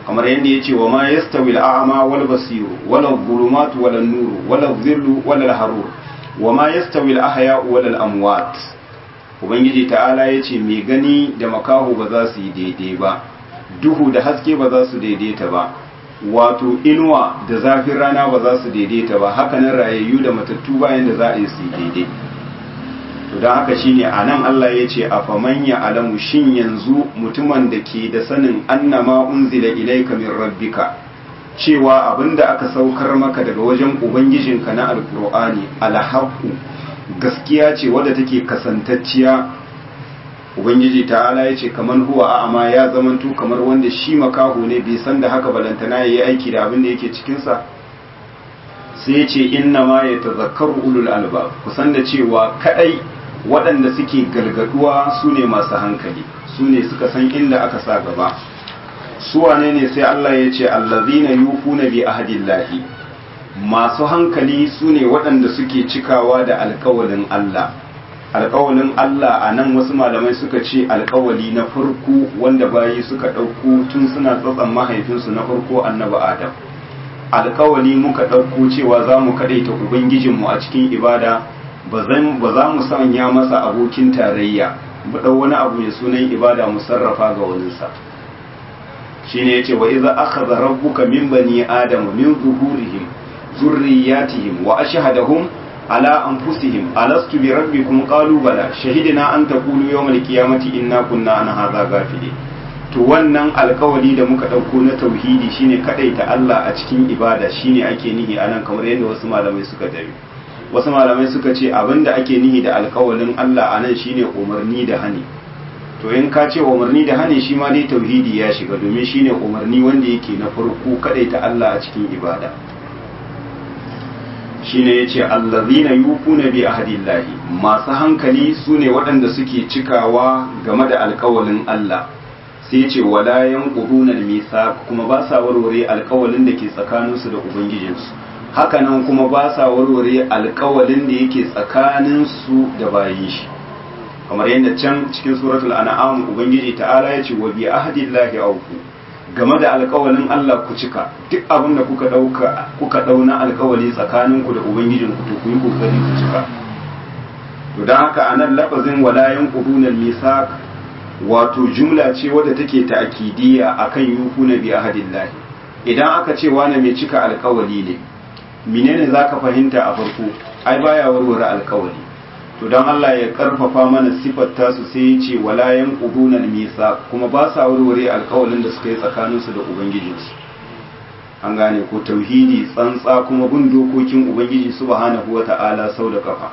kamar yadda ya ce wa ma yastawi al'ama wal basiru wala dhulumatu wala nuru wala dhillu wala harur wa ma yastawi al-ahya wala al-amwat ubangiji ta'ala ya ce mai gani da makaho ba za su yi daidai ba duhu da haske ba za su daidaita ba wato inuwa da zafin rana ba za su daidaita ba hakanan rayayyu da matattu bayan da za a yi su daidai to don haka shine a nan Allah ya ce a famanya alamu shin yanzu mutumin da ke da sanin annama unzila ilaika min rabbika cewa abinda aka saukar maka daga wajen ubangijinka na alkur'ani alhaqu gaskiya ce wadda take kasantacciya ubangiji ta'ala ya ce kamar huwa a'ama ya zamanto kamar wanda shi makaho ne bai san da haka balantana ya yi aiki da abin da yake cikinsa sai ya ce inna ma ya tazakkaru ulul albab kusan da cewa kadai waɗanda suke galgaduwa su ne masu hankali su ne suka san inda aka sa gaba su wane ne sai Allah ya ce allazina yufuna bi ahdillahi masu hankali su ne waɗanda suke cikawa da alkawalin Allah alkawalin Allah a nan wasu malamai suka ce alkawali na farko wanda bayi suka ɗauko tun suna tsatsan mahaifinsu na farko annabi Adam alkawali muka ɗauko cewa za mu kaɗaita Ubangijinmu a cikin ibada ba za mu sanya masa abokin tarayya mu ɗau wani abu mai sunan ibada mu sarrafa ga waninsa shi ne ya ce wa iza aka rabbuka min bani adama min zuhurihim zurriyatihim wa ashhadahum ala anfusihim alastu bi rabbikum qalu bala shahidina an taqulu yawmal qiyamati inna kunna an hadha ghafilin to wannan alkawari da muka dauko na tauhidi shine kadaita Allah a cikin ibada shine ake nihi anan kamar yadda wasu malamai suka tabi wasu malamai suka ce abinda ake nihi da alkawalin Allah anan shine umarni da hani to in ka ce umarni da hani shi ma dai tauhidi ya shiga domin shine umarni wanda yake na farko kadaita Allah a cikin ibada shine yace allazina yufuna bi ahdillahi masu hankali sune waɗanda suke cikawa game da alkawalin Allah sai yace wala yanquduna al-mithaq kuma ba sa warware alkawalin da ke tsakaninsu da ubangijinsu hakanan kuma ba sa warware alkawalin da yake tsakaninsu da bayin shi kamar yadda can cikin suratul an'am ubangiji ta'ala yace wa bi ahdillahi awfu game da alkawalin Allah ku cika duk abin da kuka dauka kuka dauna alkawali tsakaninku da ubangijin ku to ku yi kokari ku cika to dan haka anan lafazin wala yanquduna al-misaq wato jumla ce wadda take ta'kidiyya akan yufuna bi ahdillahi idan aka ce wani mai cika alkawali ne menene zaka fahimta a farko ai baya warware alkawali to don Allah ya karfafa mana sifar tasu sai ya ce wala yanquduna al-misa kuma ba sa warware alkawalin da suka yi tsakaninsu da ubangijinsu an gane ko tauhidi tsantsa kuma bin dokokin ubangiji subhanahu wata'ala sau da kafa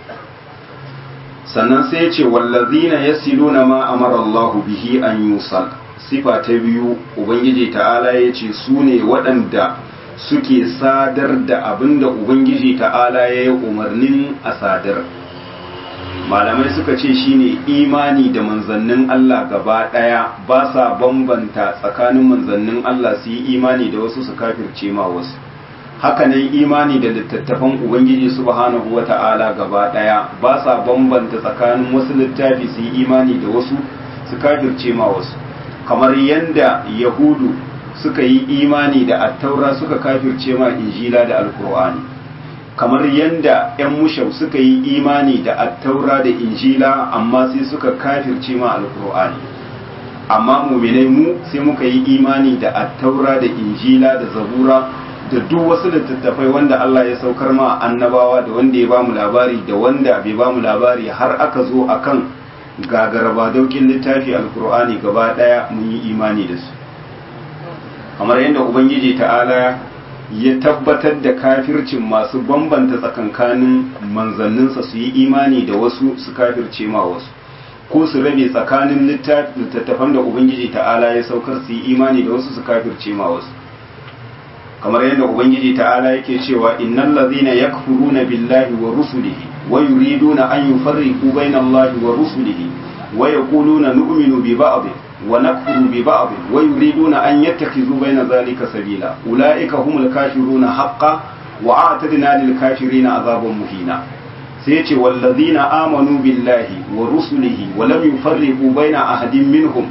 sannan sai ya ce wallazina yasiluna ma amara Allah bihi an yusal sifa ta biyu ubangiji ta'ala ya ce su ne waɗanda suke sadar da abinda ubangiji ta'ala ya yi umarnin a sadar malamai suka ce shine imani da manzannin Allah gaba ɗaya ba sa bambanta tsakanin manzannin Allah su yi imani da wasu su kafirce ma wasu hakanan imani da littattafan ubangiji subhanahu wata'ala gaba ɗaya ba sa bambanta tsakanin wasu littafi su yi imani da wasu su kafirce ma wasu kamar yadda yahudu suka yi imani da attaura suka kafirce ma injila da alkur'ani kamar yadda 'yan mushau suka yi imani da attaura da injila amma sai suka kafirce ma alkur'ani amma muminai mu sai muka yi imani da attaura da injila da zabura da duk wasu littattafai wanda Allah ya saukar ma annabawa da wanda ya ba mu labari da wanda bai ba mu labari har aka zo akan gagaraba daukin littafi alkur'ani gaba daya mun yi imani da su kamar yadda ubangiji ta'ala ya tabbatar da kafircin masu bambanta tsakankanin manzanninsa su yi imani da wasu su kafirce ma wasu ko su rabe tsakanin littattafan da ubangiji ta'ala ya saukar su yi imani da wasu su kafirce ma wasu kamar yadda ubangiji ta'ala yake cewa innal ladhina yakfuruna billahi wa rusulihi wa yuriduna an yufarriqu baina allahi wa rusulihi wa yaquluna nu'minu bi ba'd ونكفر ببعض ويريدون أن يتخذوا بين ذلك سبيلا أولئك هم الكافرون حقا وأعتدنا للكافرين عذابا مهينا سيتي والذين آمنوا بالله ورسله ولم يفرقوا بين أحد منهم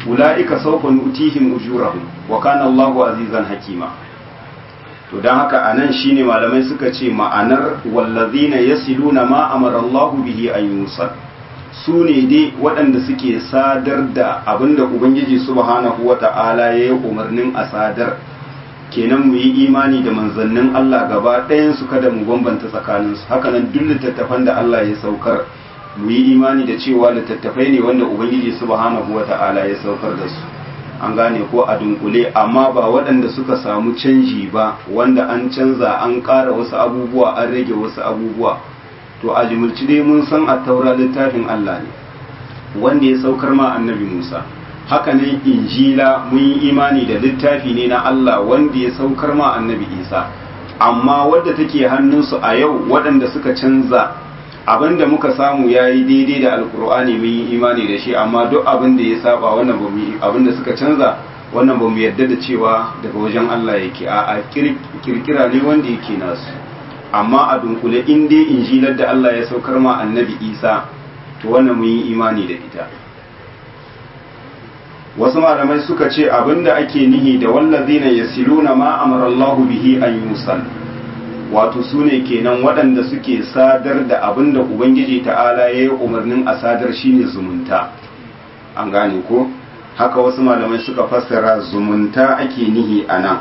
ulaika sawfa nu'tihim ujurahum wa kana Allahu azizan hakima to dan haka anan shine malamai suka ce ma'anar wallazina yasiluna ma amara Allahu bihi an yusal su ne dai waɗanda suke sadar da abinda ubangiji subhanahu wata'ala ya yi umarnin a sadar kenan mu yi imani da manzannin Allah gaba ɗayan su kada mu bambanta tsakaninsu hakanan duk littattafan da Allah ya saukar mu yi imani da cewa littattafai ne wanda ubangiji subhanahu wata'ala ya saukar da su an gane ko a dunkule amma ba waɗanda suka samu canji ba wanda an canza an ƙara wasu abubuwa an rage wasu abubuwa to a jimilci dai mun san a taura littafin Allah ne wanda ya saukar ma annabi Musa haka ne injila mun yi imani da littafi ne na Allah wanda ya saukar ma annabi Isa amma wadda take hannunsu a yau waɗanda suka canza abin da muka samu ya yi daidai da alkur'ani mun yi imani da shi amma duk abin da ya saba wannan ba mu abin da suka canza wannan ba mu yarda da cewa daga wajen Allah yake a kirkira ne wanda yake nasu amma a dunkule in dai injilar da Allah ya saukar ma annabi Isa to wannan mun yi imani da ita wasu malamai suka ce abinda ake nihi da wallazina yasiluna ma amara Allahu bihi an yusal wato sune kenan waɗanda suke sadar da abinda ubangiji ta'ala ya yi umarnin a sadar shine zumunta an gane ko haka wasu malamai suka fassara zumunta ake nihi a nan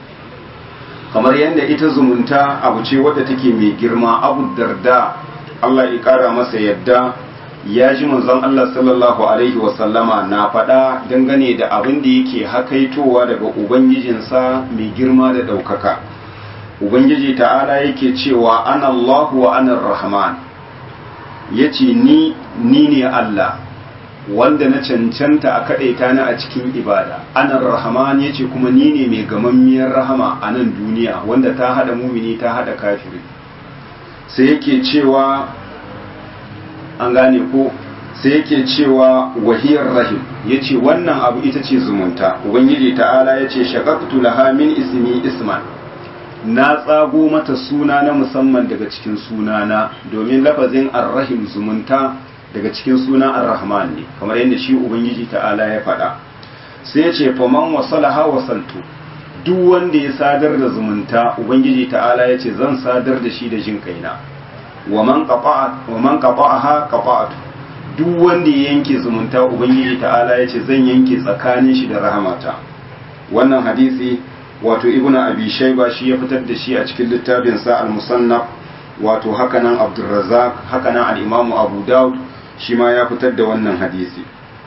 kamar yadda ita zumunta abu ce wadda take mai girma abu darda Allah ya kara masa yadda ya ji manzon Allah sallallahu alaihi wasallama na faɗa dangane da abin da yake hakaitowa daga ubangijinsa mai girma da ɗaukaka ubangiji ta'ala yake cewa ana Allah wa ana rahman ya ce ni ni ne Allah wanda na cancanta a kaɗaita ni a cikin ibada ana rahman ya ce kuma ni ne mai gamammiyar rahama a nan duniya wanda ta haɗa mumini ta haɗa kafiri sai yake cewa an gane ko sai yake cewa wahiyar rahim ya ce wannan abu ita ce zumunta ubangiji ta'ala ya ce shakaktu laha min ismi isman na tsago mata suna na musamman daga cikin sunana domin lafazin arrahim zumunta daga cikin sunan arrahman ne kamar yadda shi ubangiji ta'ala ya faɗa sai ya ce faman wasalaha wasaltu duk wanda ya sadar da zumunta ubangiji ta'ala ya ce zan sadar da shi da jin kaina wa man qata'aha qata'tu duk wanda ya yanke zumunta ubangiji ta'ala ya ce zan yanke tsakanin shi da rahamata wannan hadisi wato ibnu abi shayba shi ya fitar da shi a cikin littafin sa al-musannaf wato hakanan abdurrazzaq hakanan al-imamu abu daud shi ma ya fitar da wannan hadisi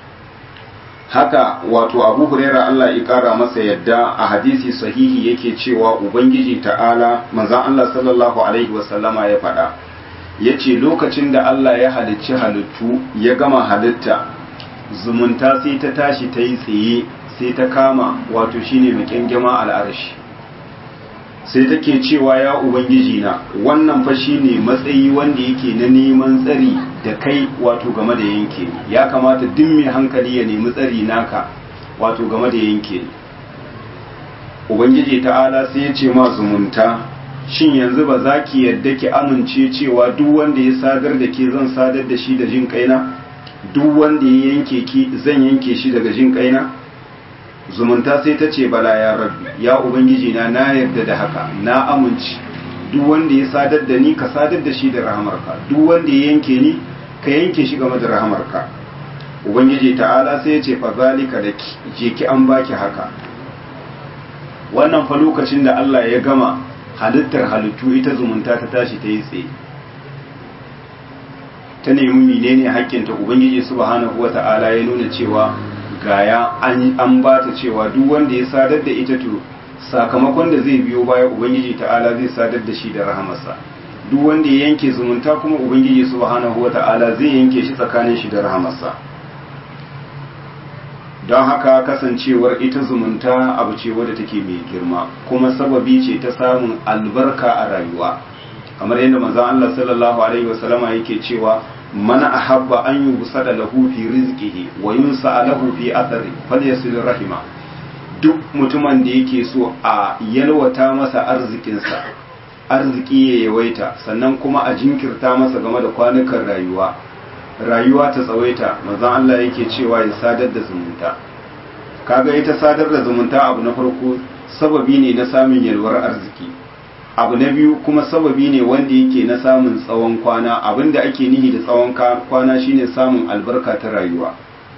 haka wato abu huraira Allah ya kara masa yadda a hadisi sahihi yake cewa ubangiji ta'ala manzon Allah sallallahu alaihi wasallama ya faɗa ya ce lokacin da Allah ya halicci halittu ya gama halitta zumunta sai ta tashi ta yi tsaye sai ta kama wato shine makyangama al'arshi sai take cewa ya ubangiji na wannan fa shine matsayi wanda yake na neman tsari da kai wato game da yanke ni ya kamata duk mai hankali ya nemi tsari naka wato game da yanke ni ubangiji ta'ala sai ya ce ma zumunta shin yanzu ba za ki yadda ki amince cewa duk wanda ya sadar da ke zan sadar da shi da jin kaina duk wanda ya yanke ki zan yanke shi daga jin kaina zumunta sai ta ce bala ya rabbi ya ubangiji na na yarda da haka na amince duk wanda ya sadar da ni ka sadar da shi da rahamarka duk wanda ya yanke ni ka yanke shi game da rahamarka ubangiji ta'ala sai ya ce fa zalika da je ki an baki haka wannan fa lokacin da Allah ya gama halittar halittu ita zumunta ta tashi ta yi tsaye ta nemi menene haƙƙinta ubangiji subhanahu wata'ala ya nuna cewa gaya an ba ta cewa duk wanda ya sadar da ita to sakamakon da zai biyo baya ubangiji ta'ala zai sadar da shi da rahamarsa duk wanda ya yanke zumunta kuma ubangiji subhanahu wata'ala zai yanke shi tsakanin shi da rahamarsa don haka kasancewar ita zumunta abu ce wadda take mai girma kuma sababi ce ta samun albarka a rayuwa kamar yadda manzon Allah sallallahu alaihi wasallama yake cewa mana ahabba an yi busada lahu fi rizqihi wa yunsa lahu fi athari falyasil rahima duk mutumin da yake so a yalwata masa arzikinsa arziki ya yawaita sannan kuma a jinkirta masa game da kwanukan rayuwa rayuwa ta tsawaita manzon Allah yake cewa ya sadar da zumunta kaga ita sadar da zumunta abu na farko sababi ne na samun yalwar arziki abu na biyu kuma sababi ne wanda yake na samun tsawon kwana abinda ake nihi da tsawon kwana shine samun albarka ta rayuwa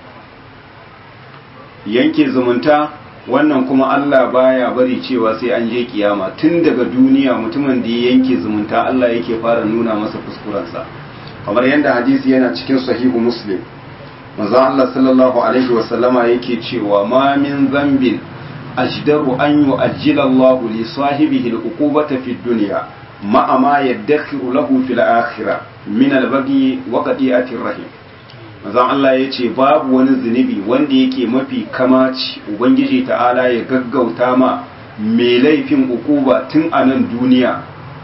yanke zumunta wannan kuma Allah baya bari cewa sai an je kiyama tun daga duniya mutumin da ya yanke zumunta Allah yake fara nuna masa kuskurensa kamar yadda hadisi yana cikin sahihu muslim manzo Allah sallallahu alaihi wasallama yake cewa ma min zambin ajdaru an yu'ajjila Allah li sahibihi al-uqubata fi dunya ma ma yaddakhiru lahu fil akhirah min al-baghi wa qati'ati rahim manzon Allah ya ce babu wani zunubi wanda yake mafi kamaci ubangiji ta'ala ya gaggauta ma mai laifin ukuba tun a nan duniya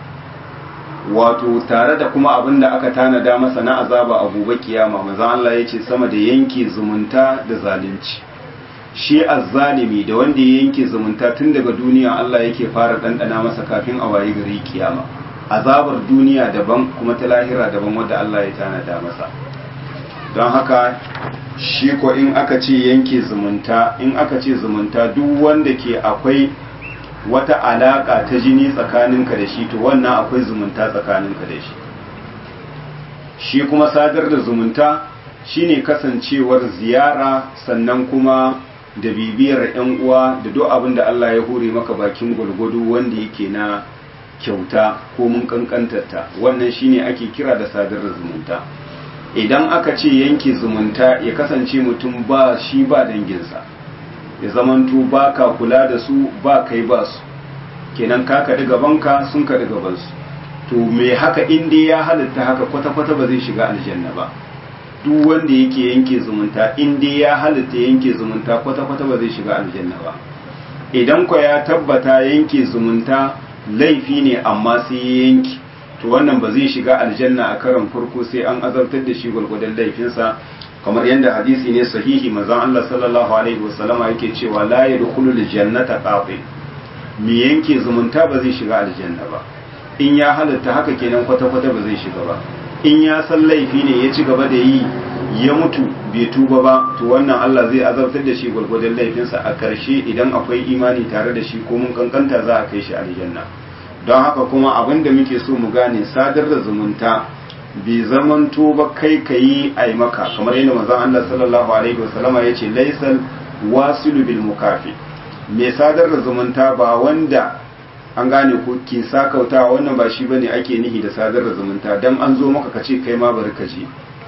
wato tare da kuma abin da aka tanada masa na azaba a gobe kiyama manzon Allah ya ce sama da yanke zumunta da zalunci shi azzalimi da wanda ya yanke zumunta tun daga duniya Allah yake fara ɗanɗana masa kafin a wayi gari kiyama azabar duniya daban kuma ta lahira daban wadda Allah ya tanada masa don haka shi ko in aka ce yanke zumunta in aka ce zumunta duk wanda ke akwai wata alaka ta jini tsakaninka da shi to wannan akwai zumunta tsakaninka da shi shi kuma sadar da zumunta shine kasancewar ziyara sannan kuma da bibiyar yan uwa da duk abin da Allah ya hure maka bakin gwargwado wanda yake na kyauta ko mun kankantarta wannan shine ake kira da sadar da zumunta idan aka ce yanke zumunta ya kasance mutum ba shi ba danginsa ya zamanto ba ka kula da su ba kai ba su kenan ka kaɗi gabanka sun kaɗi gabansu to me haka inda ya halitta haka kwata-kwata ba zai shiga aljanna ba duk wanda yake yanke zumunta inda ya halitta yanke zumunta kwata-kwata ba zai shiga aljanna ba idan kwa ya tabbata yanke zumunta laifi ne amma sai ya yanke to wannan ba zai shiga aljanna a karan farko sai an azabtar da shi gwargwadon laifinsa kamar yadda hadisi ne sahihi manzon Allah sallallahu alaihi wasallama yake cewa la yadkhulu aljannata qati mi yanke zumunta ba zai shiga aljanna ba in ya halatta haka kenan kwata kwata ba zai shiga ba in ya san laifi ne ya ci gaba da yi ya mutu bai tuba ba to wannan Allah zai azabtar da shi gwargwadon laifinsa a ƙarshe idan akwai imani tare da shi ko mun kankanta za a kai shi aljanna don haka kuma abin da muke so mu gane sadar da zumunta bai zamanto ba kai ka yi a maka kamar yadda mazan Allah sallallahu alaihi wasallama ya ce laisal wasilu bil mukafi mai sadar da zumunta ba wanda an gane ko ke sakauta wannan ba shi bane ake nihi da sadar da zumunta dan an zo maka ka ce kai ma bari ka je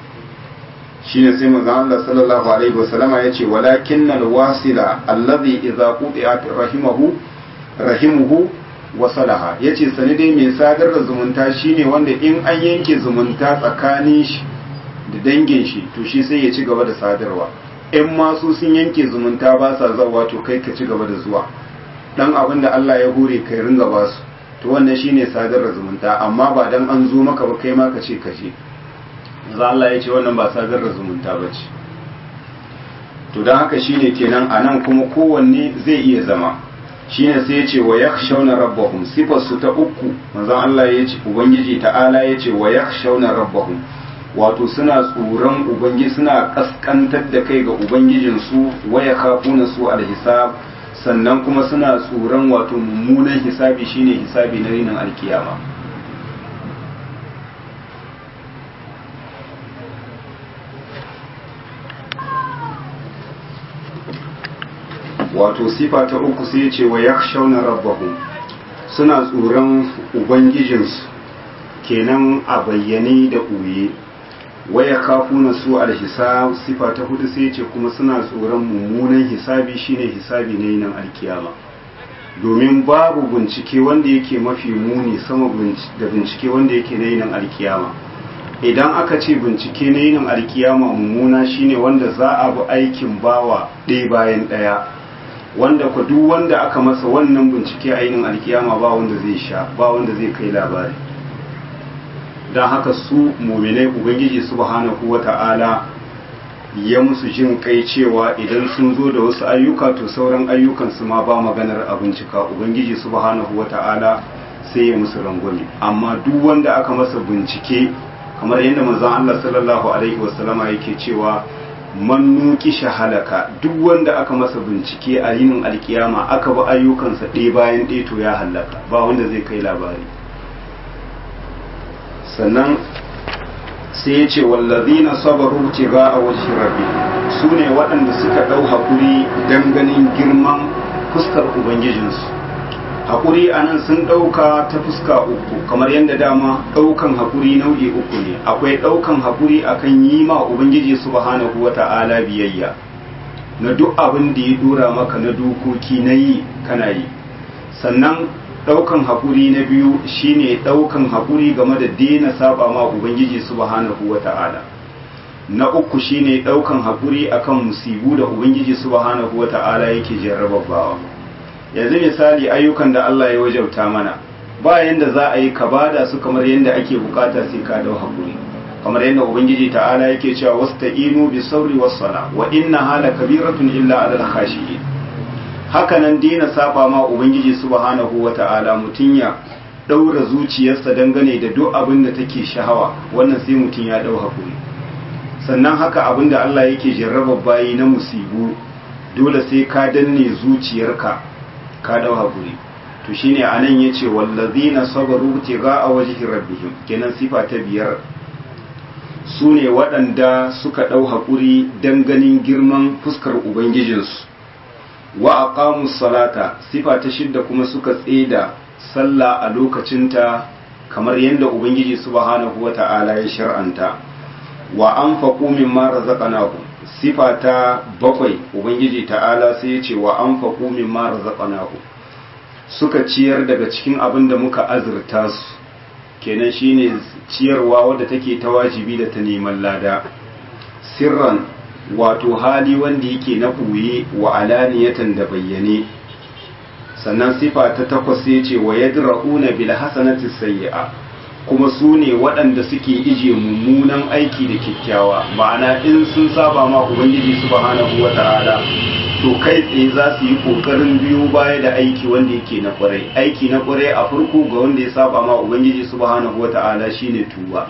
shine sai manzon Allah sallallahu alaihi wasallama ya ce walakinnal wasila alladhi idza quti'at rahimahu rahimuhu wasalaha ya ce sani dai mai sadar da zumunta shine wanda in an yanke zumunta tsakanin shi da dangin shi to shi sai ya ci gaba da sadarwa in masu sun yanke zumunta ba sa zawa to kai ka ci gaba da zuwa dan abin da Allah ya hure kai ringa ba su to wannan shine sadar da zumunta amma ba dan an zo maka ba kai ma ka ce ka je za Allah ya ce wannan ba sadar da zumunta ba ce to don haka shine kenan anan kuma kowanne zai iya zama shine sai ya ce wa yakhshawna rabbahum sifar su ta uku manzon Allah ya ce ubangiji ta'ala ya ce wa yakhshawna rabbahum wato suna tsoron ubangiji suna kaskantar da kai ga ubangijin su wa yakhafuna su alhisab sannan kuma suna tsoron wato mummunan hisabi shine hisabi na rinin alkiyama wato sifa ta uku sai ce wa yakhshawna rabbahum suna tsoron ubangijinsu kenan a bayyane da ɓoye wa yakhafuna su alhisab sifa ta hudu sai ce kuma suna tsoron mummunan hisabi shine hisabi ne nan alkiyama domin babu bincike wanda yake mafi muni sama da bincike wanda yake na yinin alkiyama idan aka ce bincike na yinin alkiyama mummuna shine wanda za a bi aikin bawa ɗaya bayan ɗaya wanda ku duk wanda aka masa wannan bincike a yinin alkiyama ba wanda zai sha ba wanda zai kai labari don haka su muminai ubangiji subhanahu wata'ala ya musu jin kai cewa idan sun zo da wasu ayyuka to sauran ayyukan su ma ba maganar a bincika ubangiji subhanahu wata'ala sai ya musu rangwame amma duk wanda aka masa bincike kamar yadda manzon Allah sallallahu alaihi wasallama yake cewa man nuki shahalaka duk wanda aka masa bincike a yinin alkiyama aka bi ayyukansa ɗaya bayan ɗaya to ya halaka ba wanda zai kai labari sannan sai ya ce wallazina sabaru tiga a wajen rabbi su ne waɗanda suka ɗau haƙuri don ganin girman fuskar ubangijinsu haƙuri a nan sun ɗauka ta fuska uku kamar yadda dama ɗaukan haƙuri nau'i uku ne akwai ɗaukan haƙuri akan yi ma ubangiji subhanahu wa ta'ala biyayya na duk abin da ya dora maka na dokoki na yi kana yi sannan ɗaukan haƙuri na biyu shine ɗaukan haƙuri game da daina saba ma ubangiji subhanahu wa ta'ala na uku shine ɗaukan haƙuri akan musibu da ubangiji subhanahu wa ta'ala yake jarrabawa yanzu misali ayyukan da Allah ya wajauta mana ba yanda za a yi ka bada su kamar yanda ake bukata sai ka dau hakuri kamar yanda ubangiji ta'ala yake cewa wasta'inu bis sabri was sala wa inna hala kabiratun illa alal khashiyin haka nan dina saba ma ubangiji subhanahu wa ta'ala mutun ya daura zuciyarsa dangane da duk abin da take shahawa wannan sai mutun ya dau hakuri sannan haka abin da Allah yake jarraba bayi na musibu dole sai ka danne zuciyarka ka dau haƙuri to shine anan yace wallazina sabaru tiga a wajhi rabbihim kenan sifa ta biyar su ne waɗanda suka ɗau haƙuri don ganin girman fuskar ubangijinsu wa aqamu salata sifa ta shidda kuma suka tseda sallah a lokacinta kamar yadda ubangiji subhanahu wata'ala ya shar'anta wa anfaqu mimma razaqnahum sifa ta bakwai ubangiji ta'ala sai ya ce wa an faƙo min mara zaɓanahu suka ciyar daga cikin abin da muka azurta su kenan shine ciyarwa wadda take ta wajibi da ta neman lada sirran wato hali wanda yake na ɓoye wa alaniyatan da bayyane sannan sifa ta takwas ya ce wa yadra'una bil hasanati sayyi'a kuma su ne waɗanda suke ije mummunan aiki da kyakkyawa ma'ana in sun saba ma ubangiji subhanahu wa ta'ala to kai tsaye za su yi ƙoƙarin biyo baya da aiki wanda yake na ƙwarai aiki na ƙwarai a farko ga wanda ya saba ma ubangiji subhanahu wa ta'ala shine tuba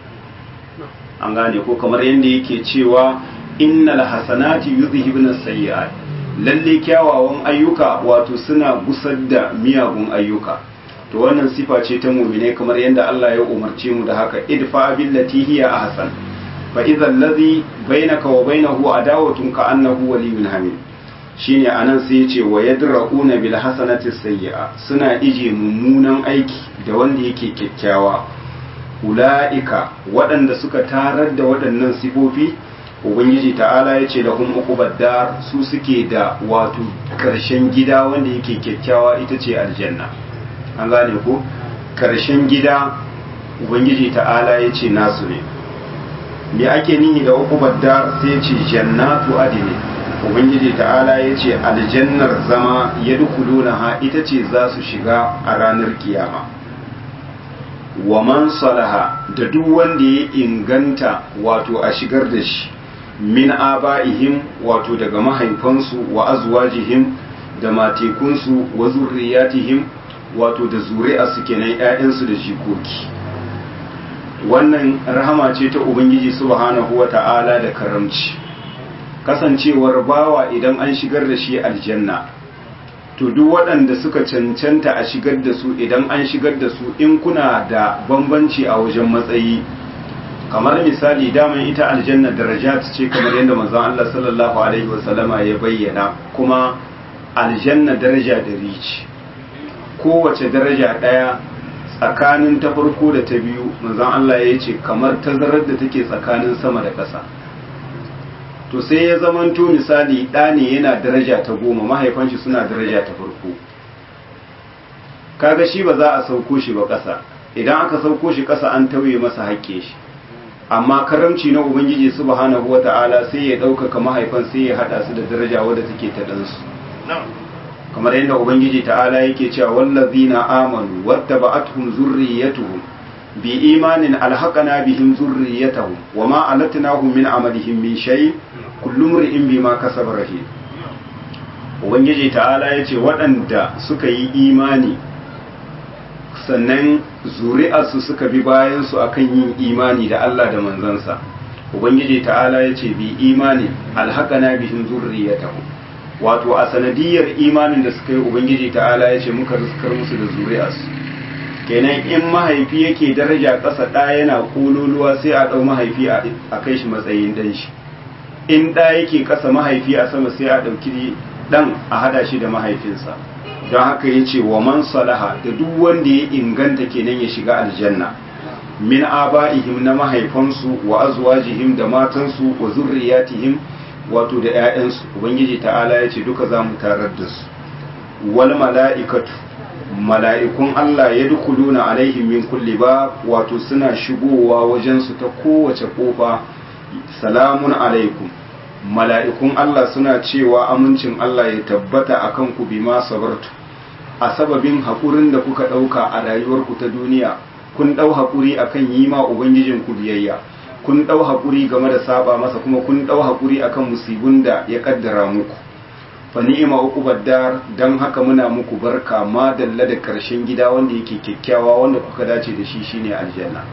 an gane ko kamar yadda yake cewa innal hasanati yuzhibuna sayyi'at lalle kyawawan ayyuka wato suna gusar da miyagun ayyuka to wannan sifa ce ta mumine kamar yadda Allah ya umarce mu da haka idfa billati hiya ahsan fa idza allazi bainaka wa bainahu adawatun ka annahu waliyyun hamid shine anan sai ya ce wa yadra'una bil hasanati sayyi'a suna ije mummunan aiki da wanda yake kyakkyawa ula'ika waɗanda suka tarar da waɗannan sifofi ubangiji ta'ala ya ce da hum uqubad su suke da wato karshen gida wanda yake kyakkyawa ita ce aljanna an gane ko karshen gida ubangiji ta'ala ya ce nasu ne me ake nihi da uqubad sai ce jannatu adini ubangiji ta'ala ya ce aljannar zama ya ha ita ce za su shiga a ranar kiyama wa man salaha da duk wanda ya inganta wato a shigar da shi min aba'ihim wato daga mahaifansu wa azwajihim da matekunsu wa zurriyatihim wato da zuri'a su kenan ƴaƴansu da jikoki wannan rahama ce ta ubangiji subhanahu wata'ala da karamci kasancewar bawa idan an shigar da shi aljanna to duk waɗanda suka cancanta a shigar da su idan an shigar da su in kuna da bambanci a wajen matsayi kamar misali daman ita aljanna darajat ce kamar yadda manzon Allah sallallahu alaihi wasallama ya bayyana kuma aljanna daraja da rici kowace daraja ɗaya tsakanin ta farko da ta biyu manzon Allah ya ce kamar tazarar da take tsakanin sama da ƙasa to sai ya zamanto misali ɗa ne yana daraja ta goma mahaifan shi suna daraja ta farko kaga shi ba za a sauko shi ba ƙasa idan aka sauko shi ƙasa an tauye masa haƙƙe shi amma karamci na ubangiji subhanahu wata'ala sai ya ɗaukaka mahaifan sai ya haɗa su da daraja wadda take ta ɗansu kamar yadda ubangiji ta'ala yake cewa wallazina amanu wattaba'atuhum zurriyatuhum bi imanin alhaqana bihim zurriyatahum wama alatnahum min amalihim min shay kullu mri'in bima kasaba rahim ubangiji ta'ala yace waɗanda suka yi imani sannan zuri'arsu suka bi bayan su akan yin imani da Allah da manzansa ubangiji ta'ala ya ce bi imani alhaqana bihim zurriyatahum wato a sanadiyar imanin da suka yi ubangiji ta'ala ya ce muka riskar musu da zuri'arsu kenan in mahaifi yake daraja ƙasa ɗa yana kololuwa sai a ɗau mahaifi a kai shi matsayin ɗan shi in ɗa yake ƙasa mahaifi a sama sai a ɗauki ɗan a hada shi da mahaifinsa don haka ya ce wa man salaha da duk wanda ya inganta kenan ya shiga aljanna min aba'ihim na mahaifansu wa azwajihim da matansu wa zurriyatihim wato da 'ya'yansu ubangiji ta'ala ya ce duka za mu tarar da su wal mala'ikatu mala'ikun Allah ya dukuluna alaihim min kulli ba wato suna shigowa wajensu ta kowace kofa salamun alaikum mala'ikun Allah suna cewa amincin Allah ya tabbata a kanku bi ma sabartu a sababin haƙurin da kuka ɗauka a rayuwarku ta duniya kun ɗau haƙuri a kan yi ma Ubangijinku biyayya kun ɗau haƙuri game da saba masa kuma kun ɗau haƙuri a kan musibin da ya ƙaddara muku fa ni'ima uqubad dar dan haka muna muku barka ma dalla da karshen gida wanda yake kyakkyawa wanda kuka dace da shi shine aljanna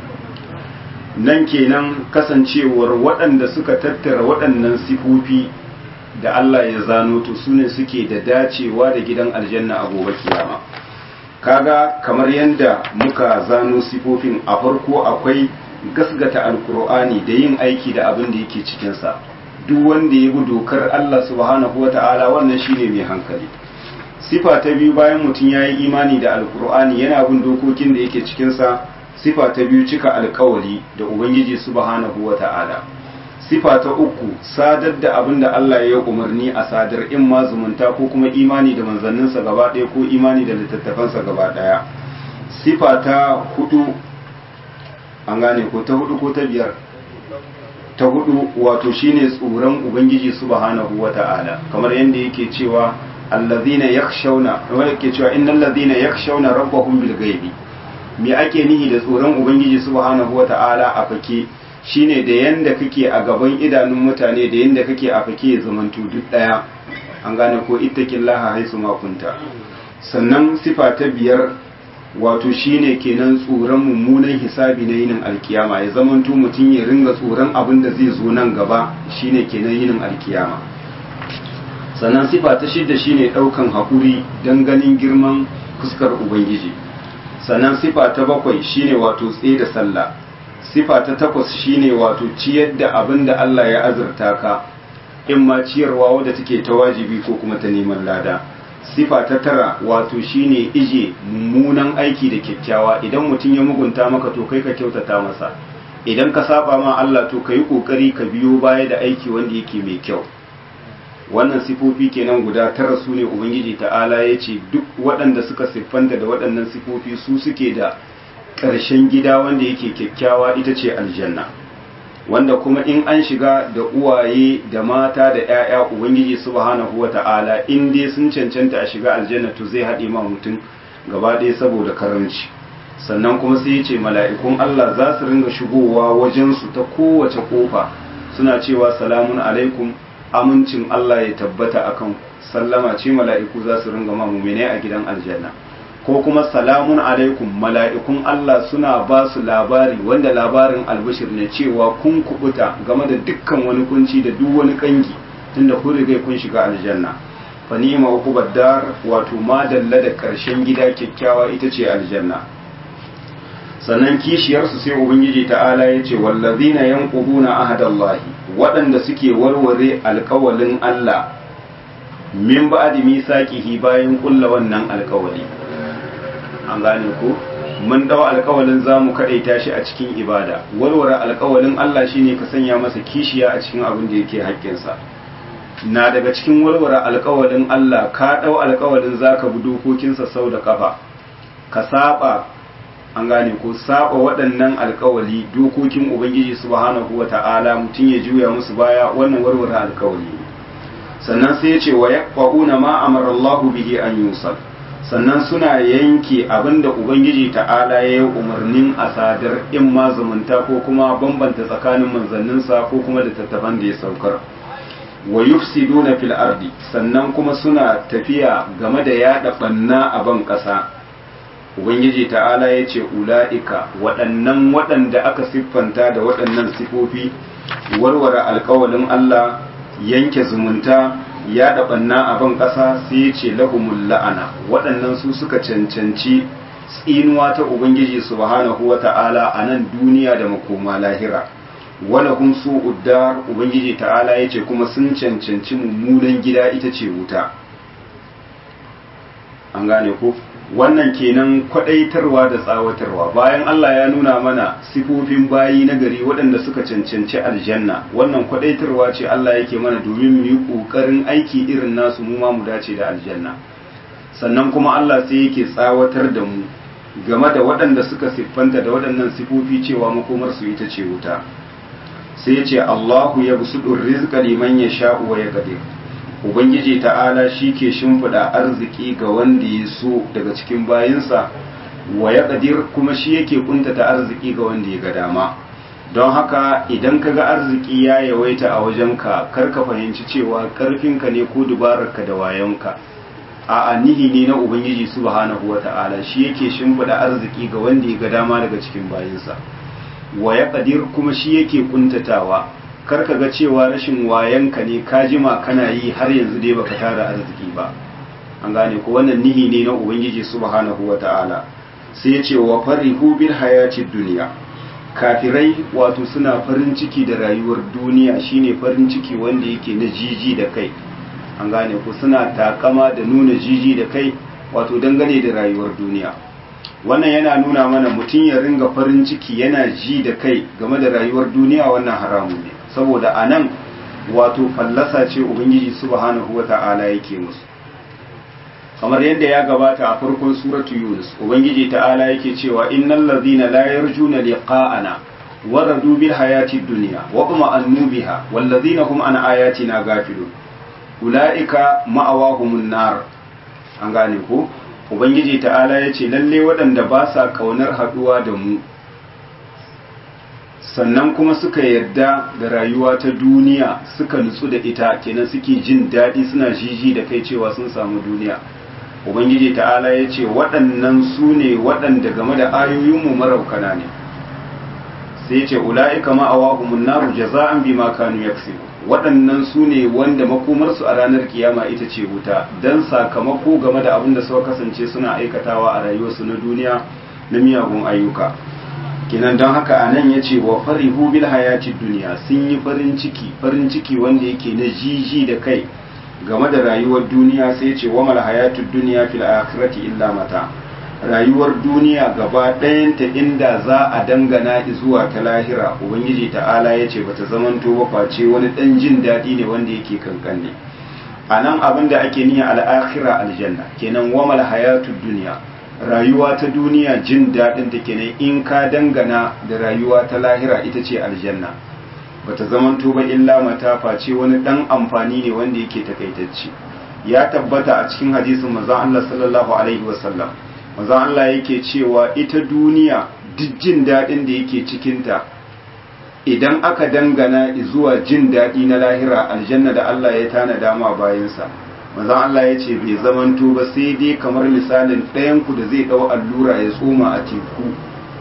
nan kenan kasancewar waɗanda suka tattara waɗannan sifofi da Allah ya zano to sune suke da dacewa da gidan aljanna a gobe kiyama kaga kamar yadda muka zano sifofin a farko akwai gasgata alkur'ani da yin aiki da abin da yake cikinsa duk wanda ya bi dokar Allah subhanahu wata'ala wannan shine mai hankali sifa ta biyu bayan mutum ya yi imani da alkur'ani yana bin dokokin da yake cikinsa sifa ta biyu cika alkawari da ubangiji subhanahu wata'ala sifa ta uku sadar da abin da Allah ya umarni a sadar in ma zumunta ko kuma imani da manzanninsa gaba ɗaya ko imani da littattafansa gaba ɗaya sifa ta hudu an gane ko ta hudu ko ta biyar ta hudu wato shine tsoron ubangiji subhanahu wata'ala kamar yadda yake cewa allazina yakhshawna wanda yake cewa innal ladina yakhshawna rabbahum bil ghaibi me ake nihi da tsoron ubangiji subhanahu wata'ala a fake shine da yanda kake a gaban idanun mutane da yanda kake a fake zamantu duk daya an gane ko ittaqillaha haisu ma kunta sannan sifa ta biyar wato shine kenan tsoron mummunan hisabi na yinin alkiyama ya zamanto mutum ya ringa tsoron abin da zai zo nan gaba shine kenan yinin alkiyama sannan sifa ta shidda shine daukan haƙuri don ganin girman fuskar ubangiji sannan sifa ta bakwai shine wato tsaye da sallah sifa ta takwas shine wato ciyar da abin da Allah ya azurta ka in ma ciyarwa wadda take ta wajibi ko kuma ta neman lada sifa ta tara wato shine ije mummunan aiki da kyakkyawa idan mutum ya mugunta maka to kai ka kyautata masa idan ka saba ma Allah to kai kokari ka biyo baya da aiki wanda yake mai kyau wannan sifofi kenan guda tara su ne ubangiji ta'ala ya ce duk waɗanda suka siffanta da waɗannan sifofi su suke da ƙarshen gida wanda yake kyakkyawa ita ce aljanna wanda kuma in an shiga da uwaye da mata da 'ya'ya ubangiji subhanahu wata'ala in dai sun cancanta a shiga aljanna to zai haɗe ma mutum gaba ɗaya saboda karamci sannan kuma sai ya ce mala'ikun Allah za su ringa shigowa wajensu ta kowace kofa suna cewa salamun alaikum amincin Allah ya tabbata akan sallama ce mala'iku za su ringa ma mumine a gidan aljanna ko kuma salamun alaikum mala'ikun Allah suna ba su labari wanda labarin albashir ne cewa kun kubuta game da dukkan wani kunci da duk wani kangi tunda kun riga kun shiga aljanna fa ni'ma uqubad dar wato ma dalla da karshen gida kyakkyawa ita ce aljanna sannan kishiyar su sai ubangiji ta'ala ya ce wallazina yanquduna ahadallahi waɗanda suke warware alƙawalin Allah min ba'di misaqihi bayan kulla wannan alƙawali an gane ko mun dawo alkawalin za mu kaɗaita shi a cikin ibada warware alkawalin Allah shine ka sanya masa kishiya a cikin abin da yake haƙƙinsa na daga cikin warware alkawalin Allah ka ɗau alkawalin za ka bi dokokinsa sau da ƙafa ka saba an gane ko saba waɗannan alkawali dokokin ubangiji subhanahu wa ta'ala mutum ya juya musu baya wannan warware alkawali sannan sai ya ce wa yaqfauna ma amara Allahu bihi an yusal sannan suna yanke abinda ubangiji ta'ala ya yi umarnin a sadar in ma zumunta ko kuma bambanta tsakanin manzanninsa ko kuma da tattafan da ya saukar wa yufsiduna fil ardi sannan kuma suna tafiya game da yada banna a ban ƙasa ubangiji ta'ala ya ce ula'ika waɗannan waɗanda aka siffanta da waɗannan sifofi warware alkawalin Allah yanke zumunta ya ɗaɓanna a ban ƙasa sai ya ce lahumul la'ana waɗannan su suka cancanci tsinuwa ta ubangiji subhanahu wa ta'ala a nan duniya da makoma lahira wala hum su'uddar ubangiji ta'ala ya ce kuma sun cancanci mummunan gida ita ce wuta an gane ko wannan kenan kwadaitarwa da tsawatarwa bayan Allah ya nuna mana sifofin bayi na gari waɗanda suka cancanci aljanna wannan kwadaitarwa ce Allah yake mana domin mu yi ƙoƙarin aiki irin nasu mu ma mu dace da aljanna sannan kuma Allah sai yake tsawatar da mu game da waɗanda suka siffanta da waɗannan sifofi cewa makomar su ita ce wuta sai ya ce Allahu ya busudur rizqa liman yasha'u wa yaqdir ubangiji ta'ala shi ke shimfiɗa arziki ga wanda ya so daga cikin bayinsa wa ya ƙadir kuma shi yake kuntata arziki ga wanda ya ga dama don haka idan ka ga arziki ya yawaita a wajenka kar ka fahimci cewa ƙarfinka ne ko dubararka da wayonka a nihi ne na ubangiji subhanahu wa ta'ala shi yake shimfiɗa arziki ga wanda ya ga dama daga cikin bayinsa wa ya ƙadir kuma shi yake kuntatawa kar ka ga cewa rashin wayanka ne ka jima kana yi har yanzu dai baka tara arziki ba an gane ko wannan nihi ne na ubangiji subhanahu wata'ala sai ya ce wa farihu bil hayati duniya kafirai wato suna farin ciki da rayuwar duniya shine farin ciki wanda yake na jiji da kai an gane ko suna takama da nuna jiji da kai wato dangane da rayuwar duniya wannan yana nuna mana mutum ya ringa farin ciki yana ji da kai game da rayuwar duniya wannan haramun ne saboda a nan wato fallasa ce ubangiji subhanahu wa ta'ala yake musu kamar yadda ya gabata a farkon suratu yunus ubangiji ta'ala yake cewa innal ladhina la yarjuna liqa'ana waradu bil hayati dunya wa kuma annu biha wal ladhina hum an ayatina gafilun ulaika ma'awahumun nar an gane ko ubangiji ta'ala yace lalle waɗanda ba sa kaunar haduwa da mu sannan kuma suka yarda da rayuwa ta duniya suka nutsu da ita kenan suke jin daɗi suna jiji da kai cewa sun samu duniya ubangiji ta'ala ya ce waɗannan su ne waɗanda game da ayoyinmu maraukana ne sai ce ula'ika ma'awahumun naru jaza'an bima kanu yaksibu waɗannan su ne wanda makomarsu a ranar kiyama ita ce wuta dan sakamako game da abin da suka kasance suna aikatawa a rayuwarsu na duniya na miyagun ayyuka kinan don haka a nan ya ce wa farihu bil hayati duniya sun yi farin ciki farin ciki wanda yake na jiji da kai game da rayuwar duniya sai ce wa mal hayatu duniya fil akhirati illa mata rayuwar duniya gaba ɗayanta inda za a dangana zuwa ta lahira ubangiji ta'ala ya ce bata zamanto ba face wani ɗan jin daɗi ne wanda yake kankanne a nan abin da ake niyya al'akhira aljanna kenan wa mal hayatu duniya rayuwa ta duniya jin daɗin da kenan in ka dangana da rayuwa ta lahira ita ce aljanna bata zamanto ba illa mata face wani ɗan amfani ne wanda yake takaitacce ya tabbata a cikin hadisin manzon Allah sallallahu alaihi wasallam manzon Allah yake cewa ita duniya duk jin daɗin da yake cikinta idan aka dangana zuwa jin daɗi na lahira aljanna da Allah ya tana dama bayansa manzon Allah ya ce bai zamanto ba sai dai kamar misalin ɗayanku da zai ɗau allura ya tsoma a teku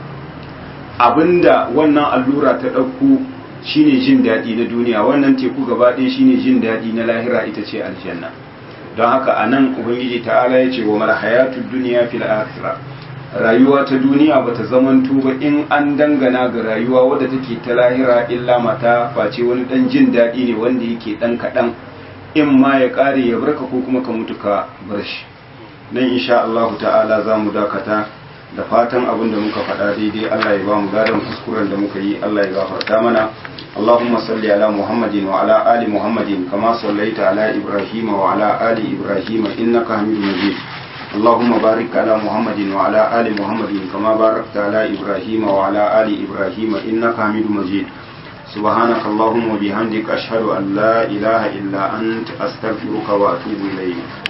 abinda wannan allura ta ɗauko shine jin daɗi na duniya wannan teku gaba ɗaya shine jin daɗi na lahira ita ce aljanna don haka a nan ubangiji ta'ala ya ce wa mara hayatu duniya fil akhirah rayuwa ta duniya bata zamanto ba in an dangana ga rayuwa wadda take ta lahira illa mata face wani dan jin daɗi ne wanda yake dan kaɗan in ma ya ƙare ya barka ko kuma ka mutu ka bar shi nan insha Allah ta'ala za mu dakata da fatan abin da muka faɗa daidai Allah ya ba mu gadon kuskuren da muka yi Allah ya gafarta mana اللهم صل على محمد وعلى آل محمد كما صليت على إبراهيم وعلى آل إبراهيم إنك حميد مجيد اللهم بارك على محمد وعلى آل محمد كما باركت على إبراهيم وعلى آل إبراهيم إنك حميد مجيد سبحانك اللهم وبحمدك أشهد أن لا إله إلا أنت أستغفرك وأتوب إليك